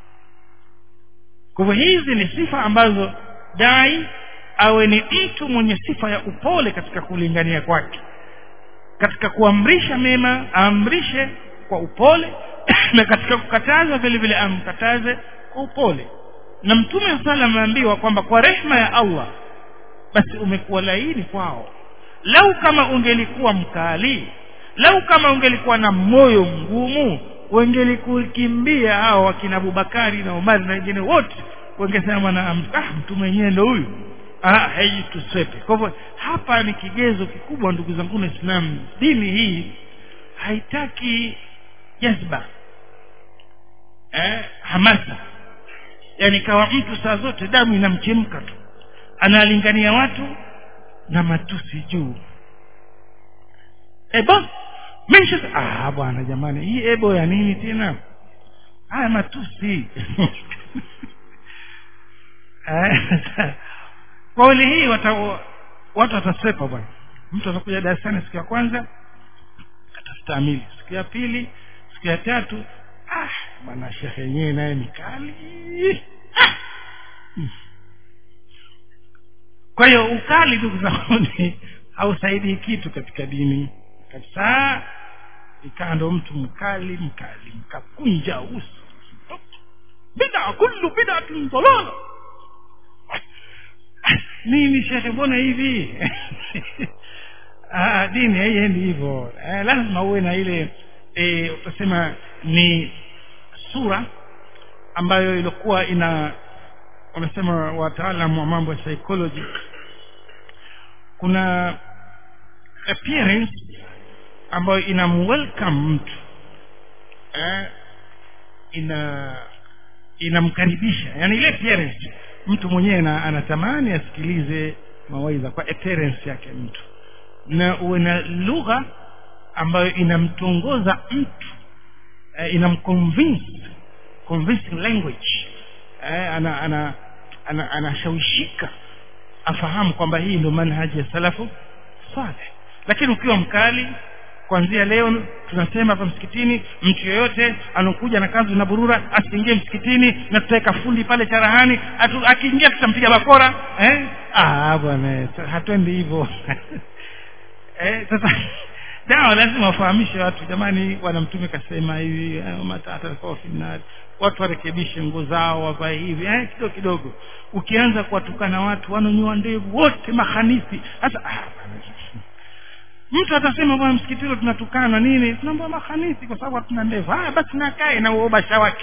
S1: kwa hivyo hizi ni sifa ambazo dai awe ni mtu mwenye sifa ya upole katika kulingania kwake katika kuamrisha mema aamrishe kwa upole na katika kukataza vile vile amkataze kwa upole na mtume sala ameambiwa kwamba kwa rehma ya Allah basi umekuwa laini kwao lau kama ungelikuwa mkali lau kama ungelikuwa na moyo mgumu wengelikukimbia hao wakina Abubakari na Umar na wengine wote wangesema na ah mtu mwenyewe ndo huyu ah hei tusepe kwa hivyo hapa ni kigezo kikubwa ndugu zangu na Islam dini hii haitaki jazba eh hamasa yani kawa mtu saa zote damu inamchemka tu analingania watu na matusi juu ebo mesha ah bwana jamani hii ebo ya nini tena haya matusi kauli hii wata, watu watasepa bwana mtu atakuja darasani siku ya kwanza atastahimili siku ya pili siku ya tatu ah bwana shekhe yenyewe naye ni kali ah. hmm. kwa hiyo ukali ndugu zangu hausaidii kitu katika dini kabisa ikaa ndo mtu mkali mkali mkakunja uso bida kullu bidatin dalala nini shekhe mbona hivi ah, dini haiendi hivyo eh, lazima uwe na ile e, utasema ni sura ambayo ilikuwa ina wanasema wataalamu wa mambo ya psychology kuna appearance ambayo ina welcome mtu eh, ina inamkaribisha yani ile appearance mtu mwenyewe anatamani asikilize mawaidha kwa appearance yake mtu na uwe na lugha ambayo inamtongoza mtu eh, inamconvince convincing language eh, ana ana ana anashawishika afahamu kwamba hii ndio manhaji ya salafu saleh lakini ukiwa mkali kuanzia leo tunasema hapa msikitini mtu yeyote anokuja na kanzu na burura asiingie msikitini na tutaweka fundi pale charahani atu, akiingia tutampiga bakora eh? ah bwana hatuendi hivyo eh, sasa dawa lazima wafahamishe watu jamani bwana mtume kasema hivi matata kwa finali watu warekebishe nguo zao wavae hivi eh, kidogo kidogo ukianza kuwatukana watu wanonyoa ndevu wote mahanisi sasa ah, mtu atasema bwana msikitini tunatukana nini tunaambia mahanisi kwa sababu hatuna ndevu haya basi nakae na uobasha wake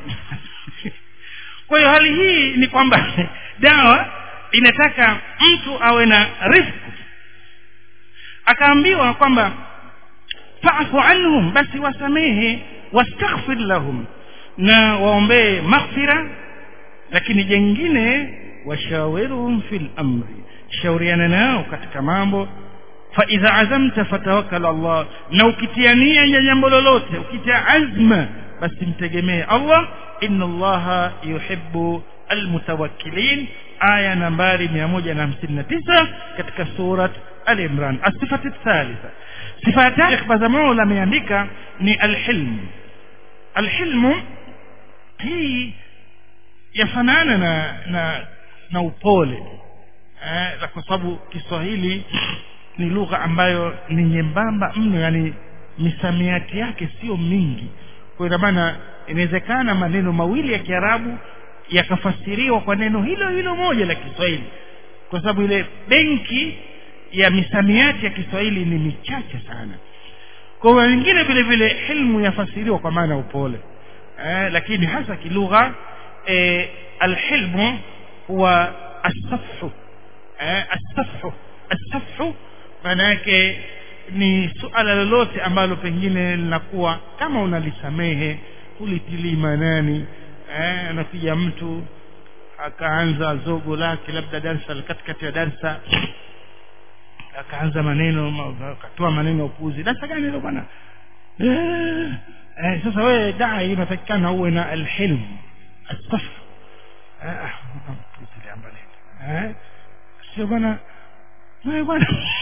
S1: kwa hiyo hali hii ni kwamba dawa inataka mtu awe na rifku akaambiwa kwamba fa'fu anhum basi wasamehe wastaghfir lahum na waombee maghfira lakini jengine washawiruhum fil amri shauriana nao katika mambo fa idha azamta fatawakkal Allah na ukitia nia ya jambo lolote ukitia azma basi mtegemee Allah inna Allah yuhibbu almutawakkilin aya nambari 159 katika surat al-Imran as-sifatu thalitha sifa ya tatu Bazamul ameandika ni al-hilm al-hilm hii yafanana na na na upole eh, kwa sababu Kiswahili ni lugha ambayo ni nyembamba mno yani misamiati yake sio mingi kwa hiyo maana inawezekana maneno mawili ya Kiarabu yakafasiriwa kwa neno hilo hilo moja la Kiswahili kwa sababu ile benki ya misamiati ya Kiswahili ni michache sana kwa hiyo wengine vile vile hilmu yafasiriwa kwa maana upole eh, lakini hasa kilugha eh, alhilmu huwa asafhu eh, asafhu asafhu maana yake ni suala lolote ambalo pengine linakuwa kama unalisamehe ulitilii manani eh, anakuja mtu akaanza zogo lake labda darsa katikati ya darsa akaanza maneno akatoa maneno ya upuzi darsa gani hilo bwana eh, eh, sasa wewe dai unatakikana uwe na alhilm asaf eh, eh, sio bwana wewe bwana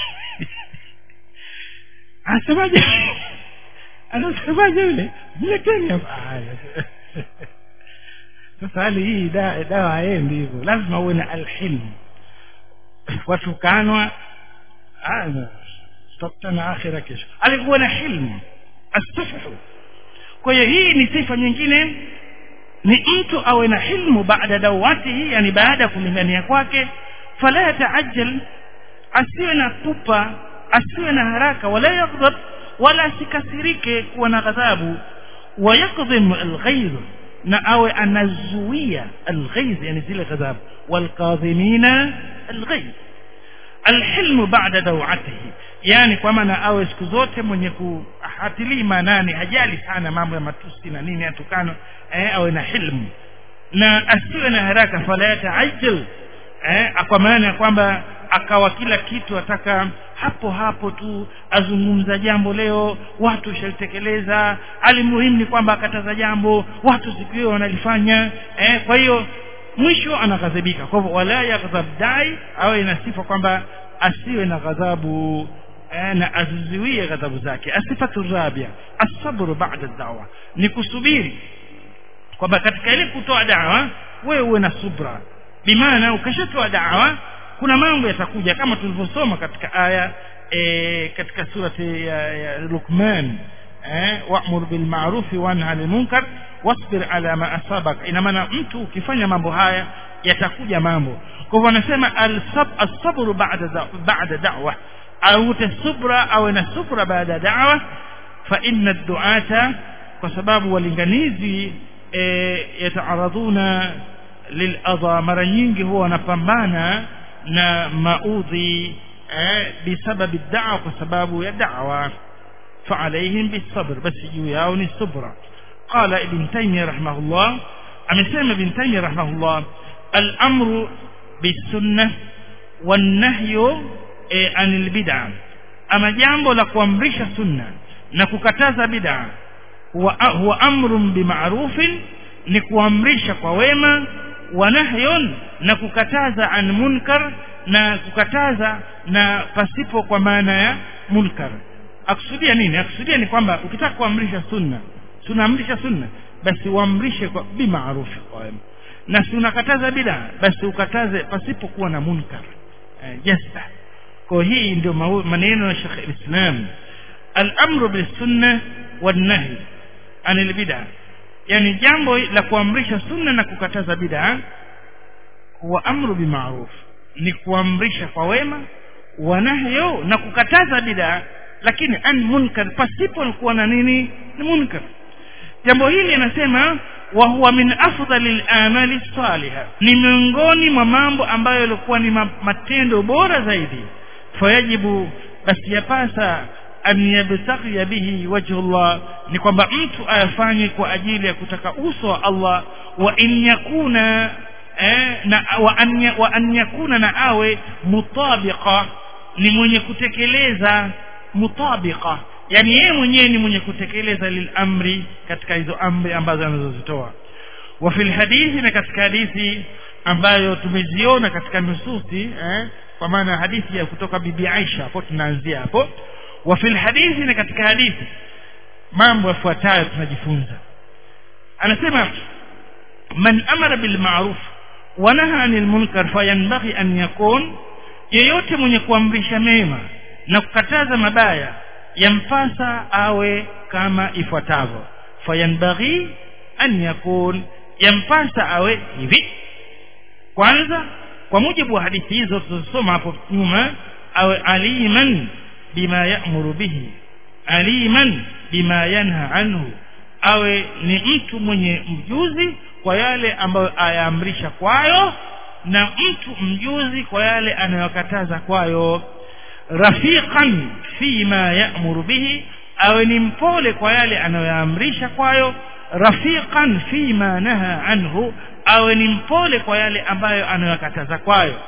S1: anasemaje anasemaje yule mleteni hapa sasa hali hii dawa da haendi hivyo lazima uwe na alhilm watukanwa tutakutana akhira kesho alikuwa na hilmu astafahu kwa hiyo hii ni sifa nyingine ni mtu awe na hilmu baada dawatihi yani baada ya kulingania kwake fala yataajjal asiwe na pupa asiwe na haraka wala yaghdab wala asikasirike kuwa na ghadhabu ويقضم الغيظ na awe anazuia alghaiz yani zile ghadhabu walqadhimina alghaiz alhilmu ba'da dawatihi yani kwa maana awe siku zote mwenye kuhatilii manani hajali sana mambo ya matusi na nini atukano eh, awe na hilmu na asiwe na haraka fala yataajjal eh, kwa maana ya kwamba akawa kila kitu ataka hapo hapo tu azungumza jambo leo watu shalitekeleza alimuhimu ni kwamba akataza jambo watu siku hiyo wanalifanya eh, kwa hiyo mwisho anaghadhibika kwa hivyo wala yaghdhab dai awe na sifa kwamba asiwe na ghadhabu eh, na azizuie ghadhabu zake asifatu rabia asabru ba'da dawa ni kusubiri kwamba katika ile kutoa dawa wewe uwe na subra bimaana ukishatoa dawa kuna mambo yatakuja kama tulivyosoma katika aya e, katika surati ya, ya Luqman eh wa'mur bil ma'ruf wa nahy 'anil munkar wasbir ala ma asabak ina maana mtu ukifanya mambo haya yatakuja mambo kwa hivyo anasema al-sab as-sabr ba'da ba'da da'wa au tasubra au na subra baada da'wa fa inna ad-du'ata kwa sababu walinganizi e, yataaradhuna liladha mara nyingi huwa wanapambana na maudhi eh, bisababi da'wa kwa sababu ya da'wa فعليهم بالصبر بس ياوني الصبر قال ابن تيمية رحمه الله أمسلم ابن تيمية رحمه الله الأمر بالسنة والنهي عن البدع ama jambo la kuamrisha sunna na kukataza bid'a huwa, huwa amrun bima'rufin ni kuamrisha kwa wema wa nahyun na kukataza an munkar na kukataza na pasipo kwa maana ya munkar akusudia nini akusudia ni kwamba ukitaka kuamrisha sunna tunaamrisha sunna basi uamrishe kwa bimaarufi kwa wema na si unakataza bid'a basi ukataze pasipo kuwa na munkar eh, jazba kwa hii ndio maneno ya Sheikh Islam al-amru bis-sunnah wan-nahy anil bid'ah yani jambo la kuamrisha sunna na kukataza bid'a huwa amru bima'ruf ni kuamrisha kwa wema wa nahyo na kukataza bid'a lakini an munkar pasipo kuwa na nini ni munkar jambo hili anasema wa huwa min afdalil amali salihah ni miongoni mwa mambo ambayo yalikuwa ni matendo bora zaidi fayajibu basi yapasa an yabtaghi bihi wajhu Allah ni kwamba mtu ayafanye kwa ajili ya kutaka uso wa Allah wa in yakuna eh, na wa an, wa an yakuna na awe mutabiqa ni mwenye kutekeleza mutabiqa yani yeye mwenyewe ni mwenye kutekeleza lilamri katika hizo amri ambazo anazozitoa wa fil hadithi na katika hadithi ambayo tumeziona katika nususi eh, kwa maana hadithi ya kutoka bibi Aisha hapo tunaanzia hapo wa fil hadithi na katika hadithi mambo yafuatayo tunajifunza anasema man amara bil ma'ruf wa naha anil munkar fayanbaghi an yakun yeyote mwenye kuamrisha mema na kukataza mabaya yampasa awe kama ifuatavyo fayanbaghi an yakun yampasa awe hivi kwanza kwa mujibu wa hadithi hizo tulizosoma hapo nyuma awe aliman bima ya'muru bihi aliman bima yanha anhu awe ni mtu mwenye mjuzi kwa yale ambayo ayaamrisha kwayo na mtu mjuzi kwa yale anayokataza kwayo rafiqan fima ya'muru bihi awe ni mpole kwa yale anayoamrisha kwayo rafiqan fima naha anhu awe ni mpole kwa yale ambayo anayokataza kwayo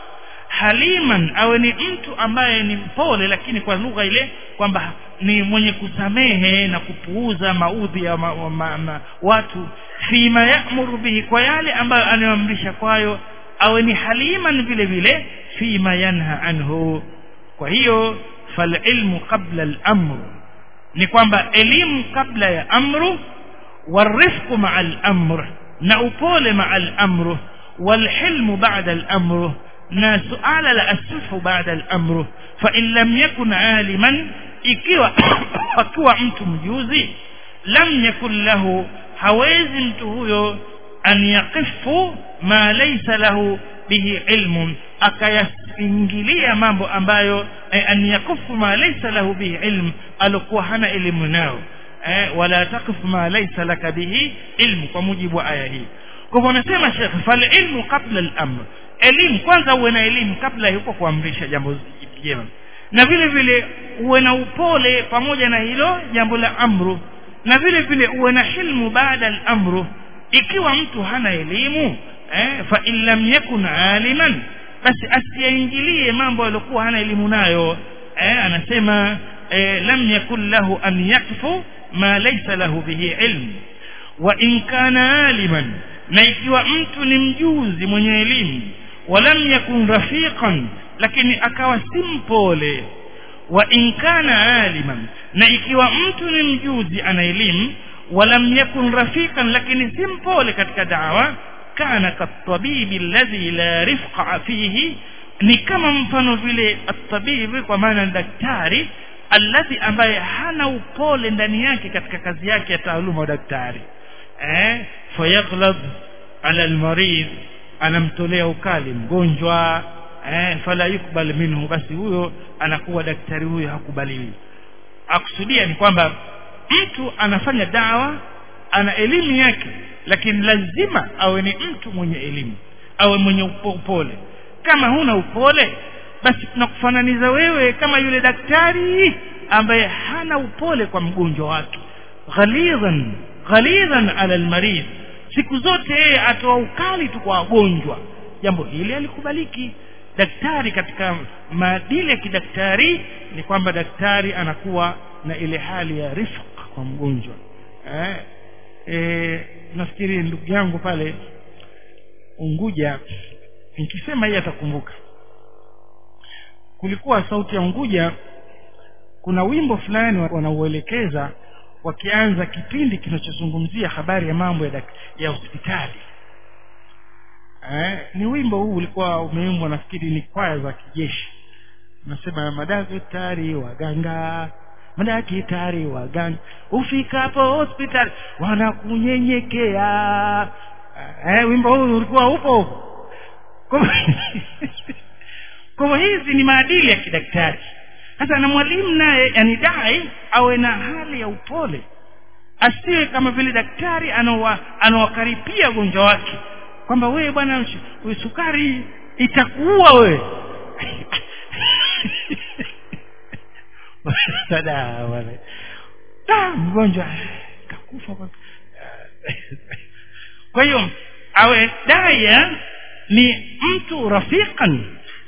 S1: haliman awe ni mtu ambaye ni mpole lakini kwa lugha ile kwamba ni mwenye kusamehe na kupuuza maudhi ya ma, ma, ma, watu fima ya'muru bihi kwa yale ambayo anayoamrisha kwayo awe ni haliman vile vile fima yanha anhu kwa hiyo falilmu qabla al-amr ni kwamba elimu kabla ya amru warifqu ma'a al-amr na upole ma'a al-amr walhilmu ba'da al-amr na suala la asufu baada al-amr fa in lam yakun aliman ikiwa akiwa mtu mjuzi lam yakun lahu hawezi mtu huyo an yaqifu ma laysa lahu bihi ilmun akayaingilia mambo ambayo eh, an yakufu ma laysa lahu bihi ilm alikuwa hana elimu nao eh, wala taqifu ma laysa laka bihi ilmu kwa mujibu wa aya hii kwa hivyo anasema Sheikh fal ilmu qabla al-amr elimu kwanza uwe na elimu kabla yuko kuamrisha jambo jema na vile vile uwe na upole pamoja na hilo jambo la amru na vile vile uwe na hilmu baada al-amru ikiwa mtu hana elimu eh, fa in lam yakun aliman basi asiingilie mambo aliyokuwa hana elimu nayo eh, anasema eh, lam yakun lahu an yakfu ma laysa lahu bihi ilm wa in kana aliman na ikiwa mtu ni mjuzi mwenye elimu walam yakun rafiqan lakini akawa si mpole wa in kana aliman na ikiwa mtu ni mjuzi ana elimu walam yakun rafiqan lakini si mpole katika dawa kana katabibi alladhi la rifqa fihi ni kama mfano vile atabibi kwa maana daktari alladhi ambaye hana upole ndani yake katika kazi yake ya taaluma ya daktari eh fayaghlab ala almarid anamtolea ukali mgonjwa eh fala yukbal minhu basi huyo anakuwa daktari huyo hakubaliwi akusudia ni kwamba mtu anafanya dawa ana elimu yake lakini lazima awe ni mtu mwenye elimu awe mwenye upole kama huna upole basi tunakufananiza wewe kama yule daktari ambaye hana upole kwa mgonjwa wake ghalidhan ghalidhan ala almarid siku zote yeye atoa ukali tu kwa wagonjwa jambo hili alikubaliki daktari katika maadili ya kidaktari ni kwamba daktari anakuwa na ile hali ya rifq kwa mgonjwa eh, eh, nafikiri ndugu yangu pale Unguja nikisema hii atakumbuka kulikuwa sauti ya Unguja kuna wimbo fulani wanauelekeza wakianza kipindi kinachozungumzia habari ya mambo ya, ya hospitali eh, ni wimbo huu ulikuwa umeimbwa nafikiri ni kwaya za kijeshi nasema madaktari waganga madaktari waganga ufikapo hospitali wanakunyenyekea eh, wimbo huu ulikuwa upo kwa hizi ni maadili ya kidaktari sasa na mwalimu naye yani dai awe na hali ya upole asiwe kama vile daktari anawakaripia ugonjwa wake kwamba wewe bwana sukari itakuua wewe sada wale mgonjwa kakufa kwa hiyo awe daya ni mtu rafiqan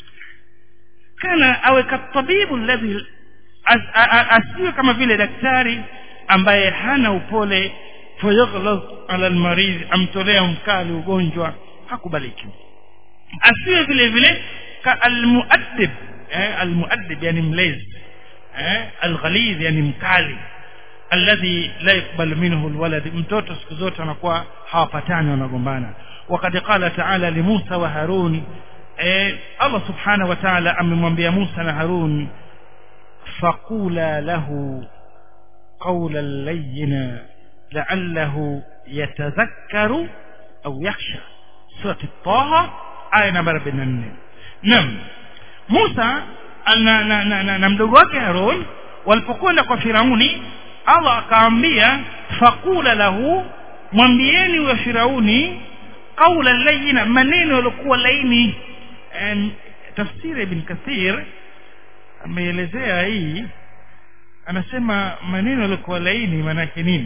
S1: kana awe katabibu alladhi asiwe kama vile daktari ambaye hana upole fayaghlaz ala almarid amtolea mkali ugonjwa hakubaliki asiwe vile vile ka almuaddib eh, almuaddib yani mlezi eh, alghaliz yani mkali alladhi la yakbalu minhu alwalad mtoto siku zote anakuwa hawapatani wanagombana وقد قال تعالى لموسى وهارون eh, Allah subhanahu wa ta'ala amemwambia Musa na Harun faqula lahu qawlan layyina la'allahu yatadhakkaru au yakhsha surati Taha aya namba 44 Naam Musa na, na, na, na, na mdogo wake Harun walipokwenda kwa Firauni Allah akaambia faqula lahu mwambieni wa Firauni qawla layyina maneno yaliokuwa laini tafsiri ibn Kathir ameelezea hii anasema maneno yaliokuwa laini maana yake nini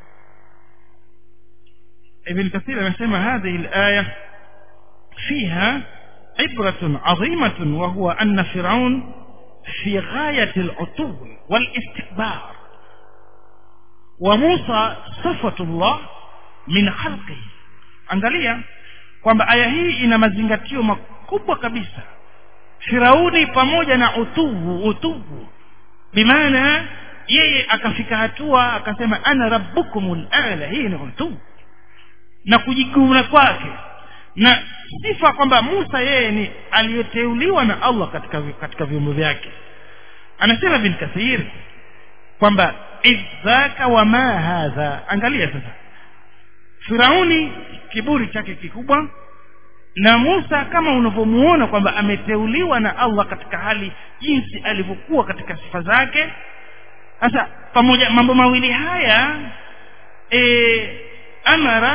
S1: ابن كثير anasema هذه الآية فيها عبرة عظيمة وهو أن فرعون في غاية العتو والاستكبار وموسى صفة الله من خلقه angalia kwamba aya hii ina mazingatio makubwa kabisa Firauni pamoja na utuvu utuvu bimaana yeye akafika hatua akasema ana rabbukumul a'la hii ni utuvu na kujiguna kwake na sifa kwamba Musa yeye ni aliyeteuliwa na Allah katika katika viumbe vyake anasema bin Kathir kwamba idhaka wa ma hadha angalia sasa Firauni kiburi chake kikubwa na Musa kama unavyomuona kwamba ameteuliwa na Allah katika hali jinsi alivyokuwa katika sifa zake sasa pamoja mambo mawili haya e, amara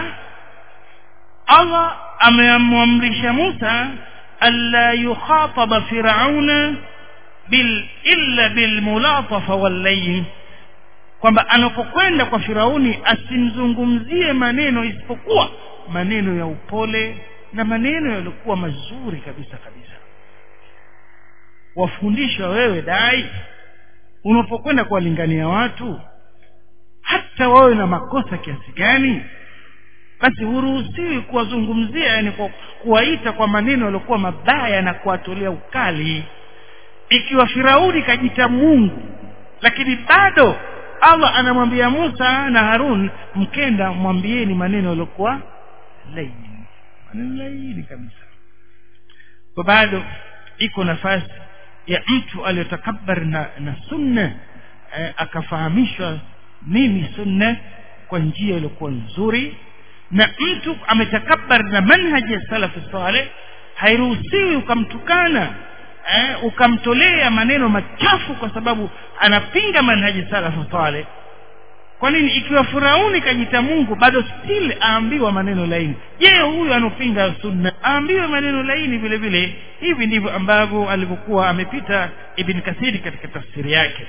S1: Allah ameamrisha Musa alla yukhataba firauna bil illa bil mulatafa wal layl kwamba anapokwenda kwa Firauni asimzungumzie maneno isipokuwa maneno ya upole na maneno yaliokuwa mazuri kabisa kabisa wafundisha wewe dai unapokwenda kuwalingania watu hata wawe na makosa kiasi gani basi huruhusiwi kuwazungumzia yani kwa kuwaita kwa maneno yaliokuwa mabaya na kuwatolea ukali ikiwa Firauni kajita Mungu lakini bado Allah anamwambia Musa na Harun mkenda mwambieni maneno yaliokuwa laini maneno laini kabisa kwa bado iko nafasi ya mtu aliyotakabbar na, na sunna eh, akafahamishwa nini sunna kwa njia iliyokuwa nzuri na mtu ametakabbar na manhaji ya salafu saleh hairuhusiwi ukamtukana eh, ukamtolea maneno machafu kwa sababu anapinga manhaji salafu saleh kwa nini ikiwa firauni kajita mungu bado still aambiwa maneno laini je huyu anopinga sunna aambiwe maneno laini vile vile hivi ndivyo ambavyo alivyokuwa amepita ibn kathiri katika tafsiri yake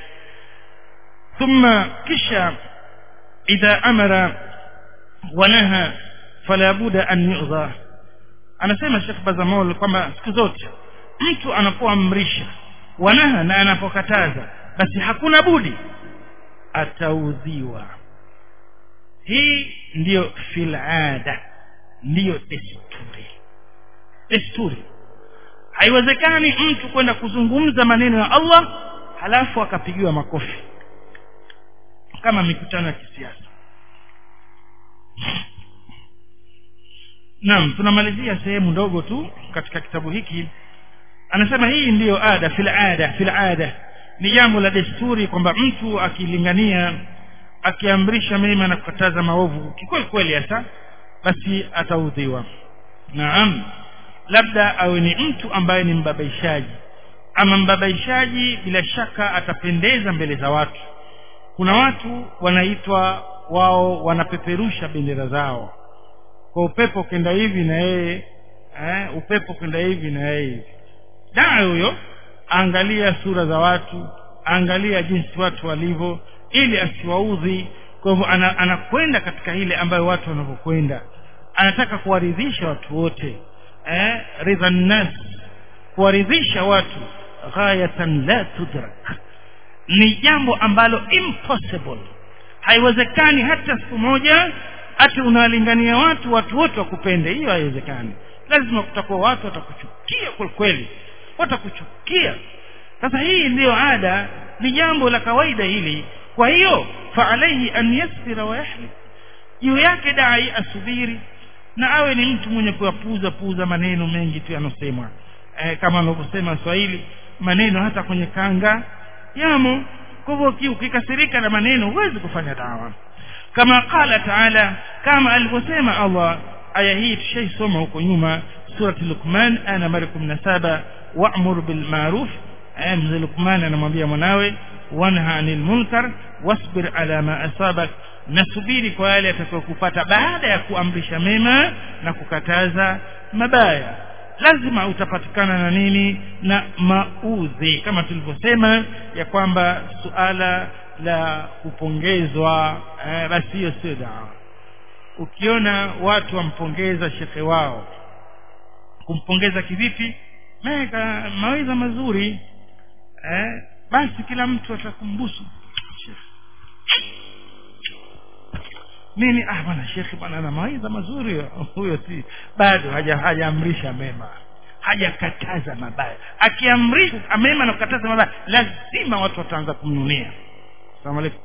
S1: thumma kisha idha amara wanaha fala buda an yu'dha anasema Sheikh Bazamol kwamba siku zote mtu anapoamrisha wanaha na anapokataza basi hakuna budi ataudhiwa hii ndiyo filada ndiyo desturi desturi haiwezekani mtu kwenda kuzungumza maneno ya Allah halafu akapigiwa makofi kama mikutano ya kisiasa naam tunamalizia sehemu ndogo tu katika kitabu hiki anasema hii ndiyo ada fil ada fil ada ni jambo la desturi kwamba mtu akilingania akiamrisha mema na kukataza maovu kikweli kweli hasa basi ataudhiwa naam labda awe ni mtu ambaye ni mbabaishaji ama mbabaishaji bila shaka atapendeza mbele za watu kuna watu wanaitwa wao wanapeperusha bendera zao kwa upepo kwenda hivi na yeye eh, upepo kwenda hivi na yeye hivi daa huyo angalia sura za watu angalia jinsi watu walivyo ili asiwaudhi kwa hivyo ana, anakwenda katika ile ambayo watu wanavyokwenda anataka kuwaridhisha watu wote eh, ridha nnas kuwaridhisha watu ghayatan la tudrak ni jambo ambalo impossible haiwezekani hata siku moja ati unawalingania watu watu wote wakupende hiyo haiwezekani lazima kutakuwa watu watakuchukia kwelikweli watakuchukia sasa hii ndiyo ada ni jambo la kawaida hili kwa hiyo faalaihi an yasbira wa yahlik juu yake dai asubiri na awe ni mtu mwenye kuyapuza puza maneno mengi tu yanosemwa e, kama anavyosema swahili maneno hata kwenye kanga yamo kwa hivyo ukikasirika na maneno huwezi kufanya dawa kama qala taala kama alivyosema allah aya hii tushaisoma huko nyuma surati lukman aya nambari kumi na saba wamur bilmaruf mzee lukman anamwambia mwanawe wanha anil munkar wasbir ala ma asabak nasubiri kwa yale yatakayokupata baada ya kuamrisha mema na kukataza mabaya lazima utapatikana na nini na maudhi kama tulivyosema ya kwamba suala la kupongezwa eh, basi hiyo sio dawa ukiona watu wampongeza shekhe wao kumpongeza kivipi meka maweza mazuri eh, basi kila mtu atakumbusu nini ah bwana shekhe bwana ana mawaidha mazuri huyo si bado hajaamrisha mema hajakataza mabaya akiamrisha mema na kukataza mabaya lazima watu wataanza kumnunia salamu alaykum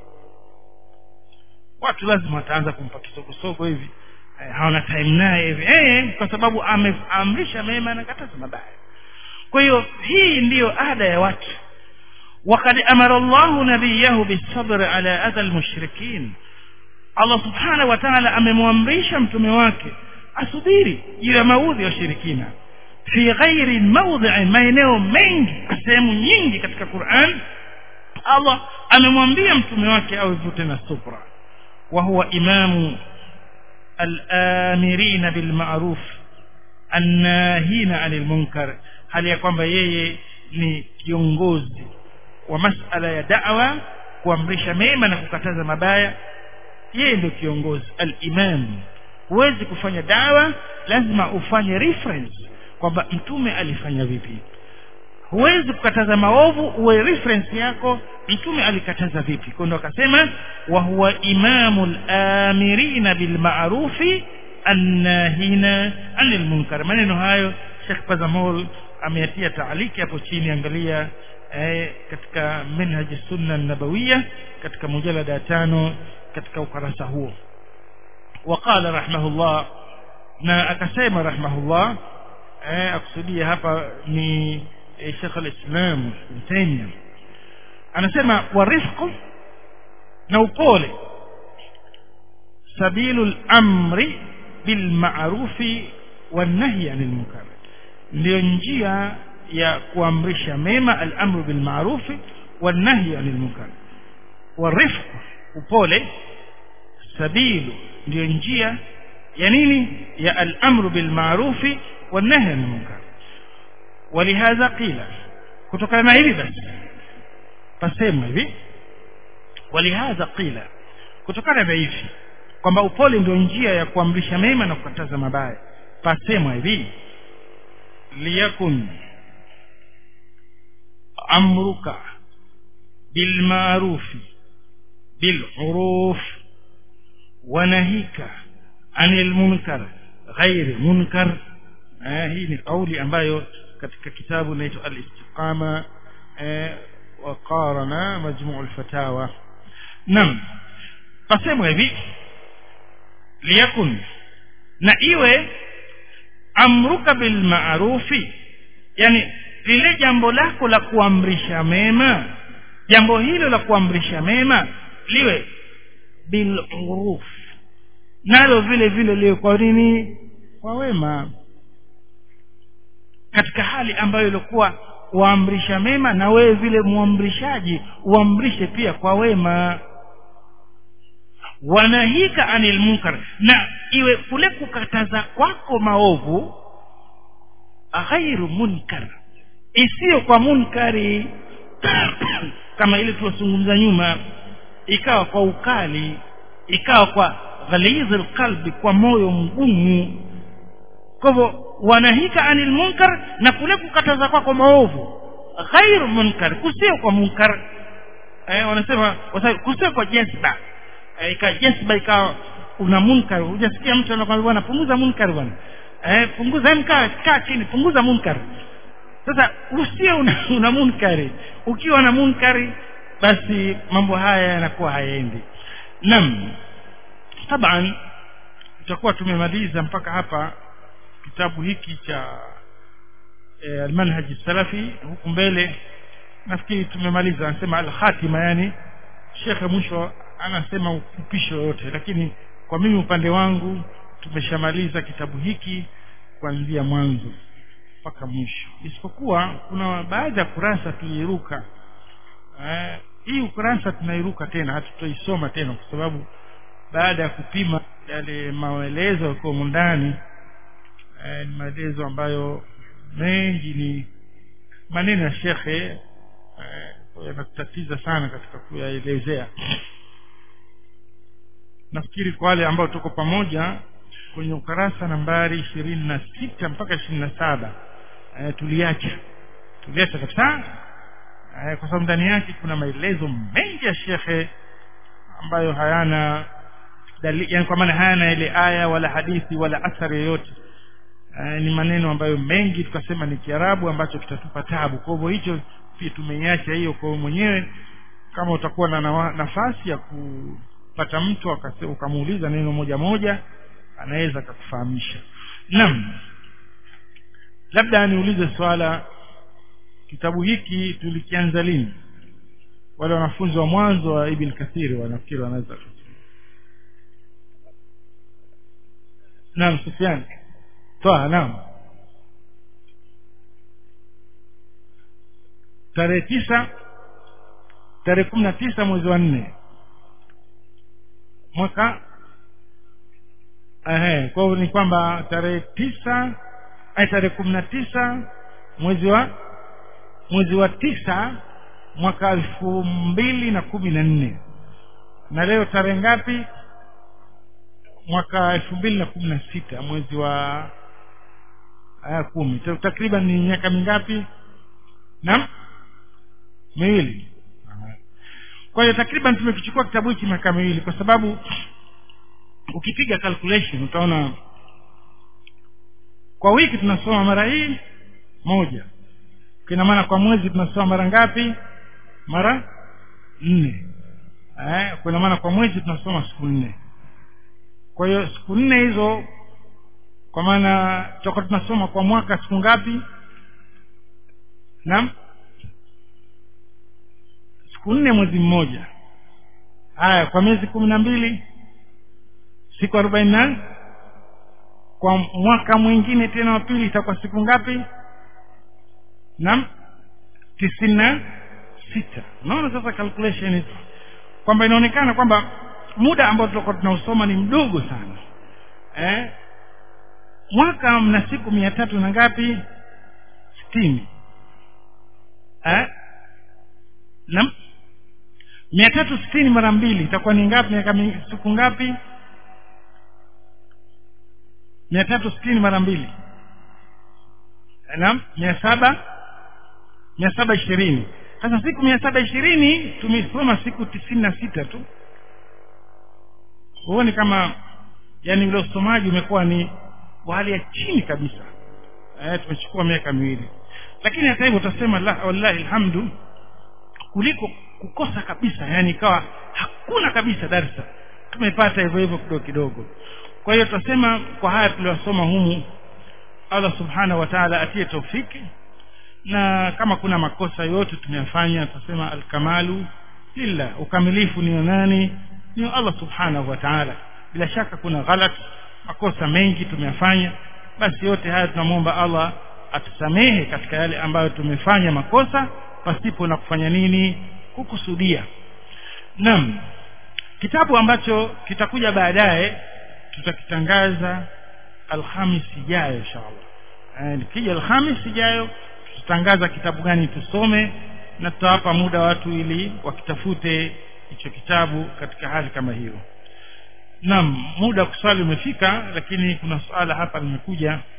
S1: watu lazima wataanza kumpa kisogosogo hivi eh, hawana time naye hivi eh, kwa sababu ameamrisha mema na kataza mabaya kwa hiyo hii ndiyo ada ya watu وقد أمر الله نبيه بالصبر على أذى المشركين Allah subhanahu wa ta'ala amemwamrisha mtume wake asubiri juu ya maudhi ya washirikina fi ghairi mawdhi'i maeneo mengi sehemu nyingi katika Qur'an Allah amemwambia mtume wake awevute na subra wa huwa imamu al-amirina bil ma'ruf annahina 'anil munkar hali ya kwamba yeye ni kiongozi wa masala ya da'wa kuamrisha mema na kukataza mabaya yeye ndio kiongozi al-imam huwezi kufanya dawa lazima ufanye reference kwamba mtume alifanya vipi huwezi kukataza maovu uwe reference yako mtume alikataza vipi kwa ndo akasema wa huwa imamul amirina bil ma'rufi annahina anil munkar maneno hayo Sheikh Pazamol ameyatia taaliki hapo chini angalia eh, katika manhaj sunna nabawiyya katika mujalada tano katika ukarasa huo waqala rahimahullah na akasema rahimahullah eh, akusudia hapa ni eh, Sheikh al-Islam Ibn Taymiyyah anasema warifqu na upole sabilul amri bil ma'rufi wan nahyi anil munkar ndio njia ya kuamrisha mema al-amru bil ma'rufi wan nahyi anil munkar warifqu upole sabilu ndio njia ya nini ya al-amru bil ma'rufi wan nahy anil munkar ولهذا قيل kutokana na hili basi pasemwa hivi walihadha qila kutokana na hivi kwamba upole ndio njia ya kuamrisha mema na kukataza mabaya pasemwa hivi liyakun amruka bilmarufi biluruf wanahika anil munkar ghairi munkar eh, hii ni kauli ambayo katika kitabu inaitwa al-istiqama eh, wa qarana majmu' al-fatawa nam pasema hivi liyakun na iwe amruka bil ma'rufi yani lile jambo lako la kuamrisha mema jambo hilo la kuamrisha mema liwe bil uruf nalo vile vile liwe kwa nini kwa wema katika hali ambayo ilikuwa waamrisha mema na wewe vile muamrishaji uamrishe pia kwa wema wanahika anil munkar na iwe kule kukataza kwako maovu ghairu munkar isiyo kwa munkari kama ile tuwazungumza nyuma ikawa kwa ukali ikawa kwa ghalizul qalbi kwa moyo mgumu kwa hivyo wanahika anil munkar na kule kukataza kwako maovu ghairu munkar kusio kwa munkar eh, wanasema kusio kwa jazba eh, ika jazba ikawa una munkar hujasikia mtu anakwambia bwana punguza munkar bwana eh, punguza mkaa kaa chini punguza munkar sasa usio una, una munkari ukiwa na munkari basi mambo haya yanakuwa hayaendi naam taban tutakuwa tumemaliza mpaka hapa kitabu hiki cha e, almanhaji salafi huku mbele nafikiri tumemaliza anasema alkhatima yani shekhe mwisho anasema ufupisho yote lakini kwa mimi upande wangu tumeshamaliza kitabu hiki kuanzia mwanzo mpaka mwisho isipokuwa kuna baadhi ya kurasa tuliiruka eh, hii ukurasa tunairuka tena hatutoisoma tena kwa sababu baada ya kupima yale maelezo yakiwa ndani eh, ni maelezo ambayo mengi ni maneno ya shekhe eh, yanatutatiza sana katika kuyaelezea nafikiri kwa wale ambao tuko pamoja kwenye ukarasa nambari ishirini na sita mpaka ishirini na saba e, tuliacha tuliacha kabisa e, kwa sababu ndani yake kuna maelezo mengi ya shekhe ambayo hayana dalili yani kwa maana hayana ile aya wala hadithi wala athari yoyote e, ni maneno ambayo mengi tukasema ni kiarabu ambacho kitatupa tabu kwa hivyo hicho pia tumeiacha hiyo kwa mwenyewe kama utakuwa na nafasi ya kupata mtu ukamuuliza neno moja moja anaweza akakufahamisha naam labda niulize swala kitabu hiki tulikianza lini wale wanafunzi wa mwanzo wa ibn kathiri wanafikiri wanaweza naam sufyan toa naam tarehe tisa tarehe kumi na tisa mwezi wa nne mwaka ehe kwa hivyo ni kwamba tarehe tisa ai tarehe kumi na tisa mwezi wa mwezi wa tisa mwaka elfu mbili na kumi na nne na leo tarehe ngapi mwaka elfu mbili na kumi na sita mwezi wa aya kumi takriban ni miaka mingapi naam miwili kwa hiyo takriban tumekichukua kitabu hiki miaka miwili kwa sababu ukipiga calculation utaona kwa wiki tunasoma mara hii moja kina maana kwa mwezi tunasoma mara ngapi mara nne eh, kuna maana kwa mwezi tunasoma siku nne kwa hiyo siku nne hizo kwa maana tutakuwa tunasoma kwa mwaka siku ngapi naam siku nne mwezi mmoja haya kwa miezi kumi na mbili siku arobaini na kwa mwaka mwingine tena wa pili itakuwa siku ngapi naam tisini na sita unaona sasa calculation hizo kwamba inaonekana kwamba muda ambao tutakuwa tunausoma ni mdogo sana eh? mwaka mna siku mia tatu na ngapi sitini eh? naam mia tatu sitini mara mbili itakuwa ni ngapi miaka siku ngapi mia tatu sitini mara mbili naam mia saba mia saba ishirini sasa siku mia saba ishirini tumesoma siku tisini na sita tu huoni kama yani ule usomaji umekuwa ni wa hali ya chini kabisa eh, tumechukua miaka miwili lakini hata hivyo utasema la wallahi alhamdu kuliko kukosa kabisa yani ikawa hakuna kabisa darsa tumepata hivyo hivyo kidogo kidogo kwa hiyo tutasema kwa haya tuliyosoma humu Allah subhanahu wa ta'ala atie taufiki na kama kuna makosa yote tumeyafanya tutasema alkamalu lillah ukamilifu ni wa nani ni wa Allah subhanahu wa ta'ala bila shaka kuna ghalat makosa mengi tumeyafanya basi yote haya tunamwomba Allah atusamehe katika yale ambayo tumefanya makosa pasipo na kufanya nini kukusudia naam kitabu ambacho kitakuja baadaye tutakitangaza alhamis ijayo inshallah nikija alhamis ijayo tutatangaza kitabu gani tusome na tutawapa muda watu ili wakitafute hicho kitabu katika hali kama hiyo naam muda kuswali umefika lakini kuna suala hapa limekuja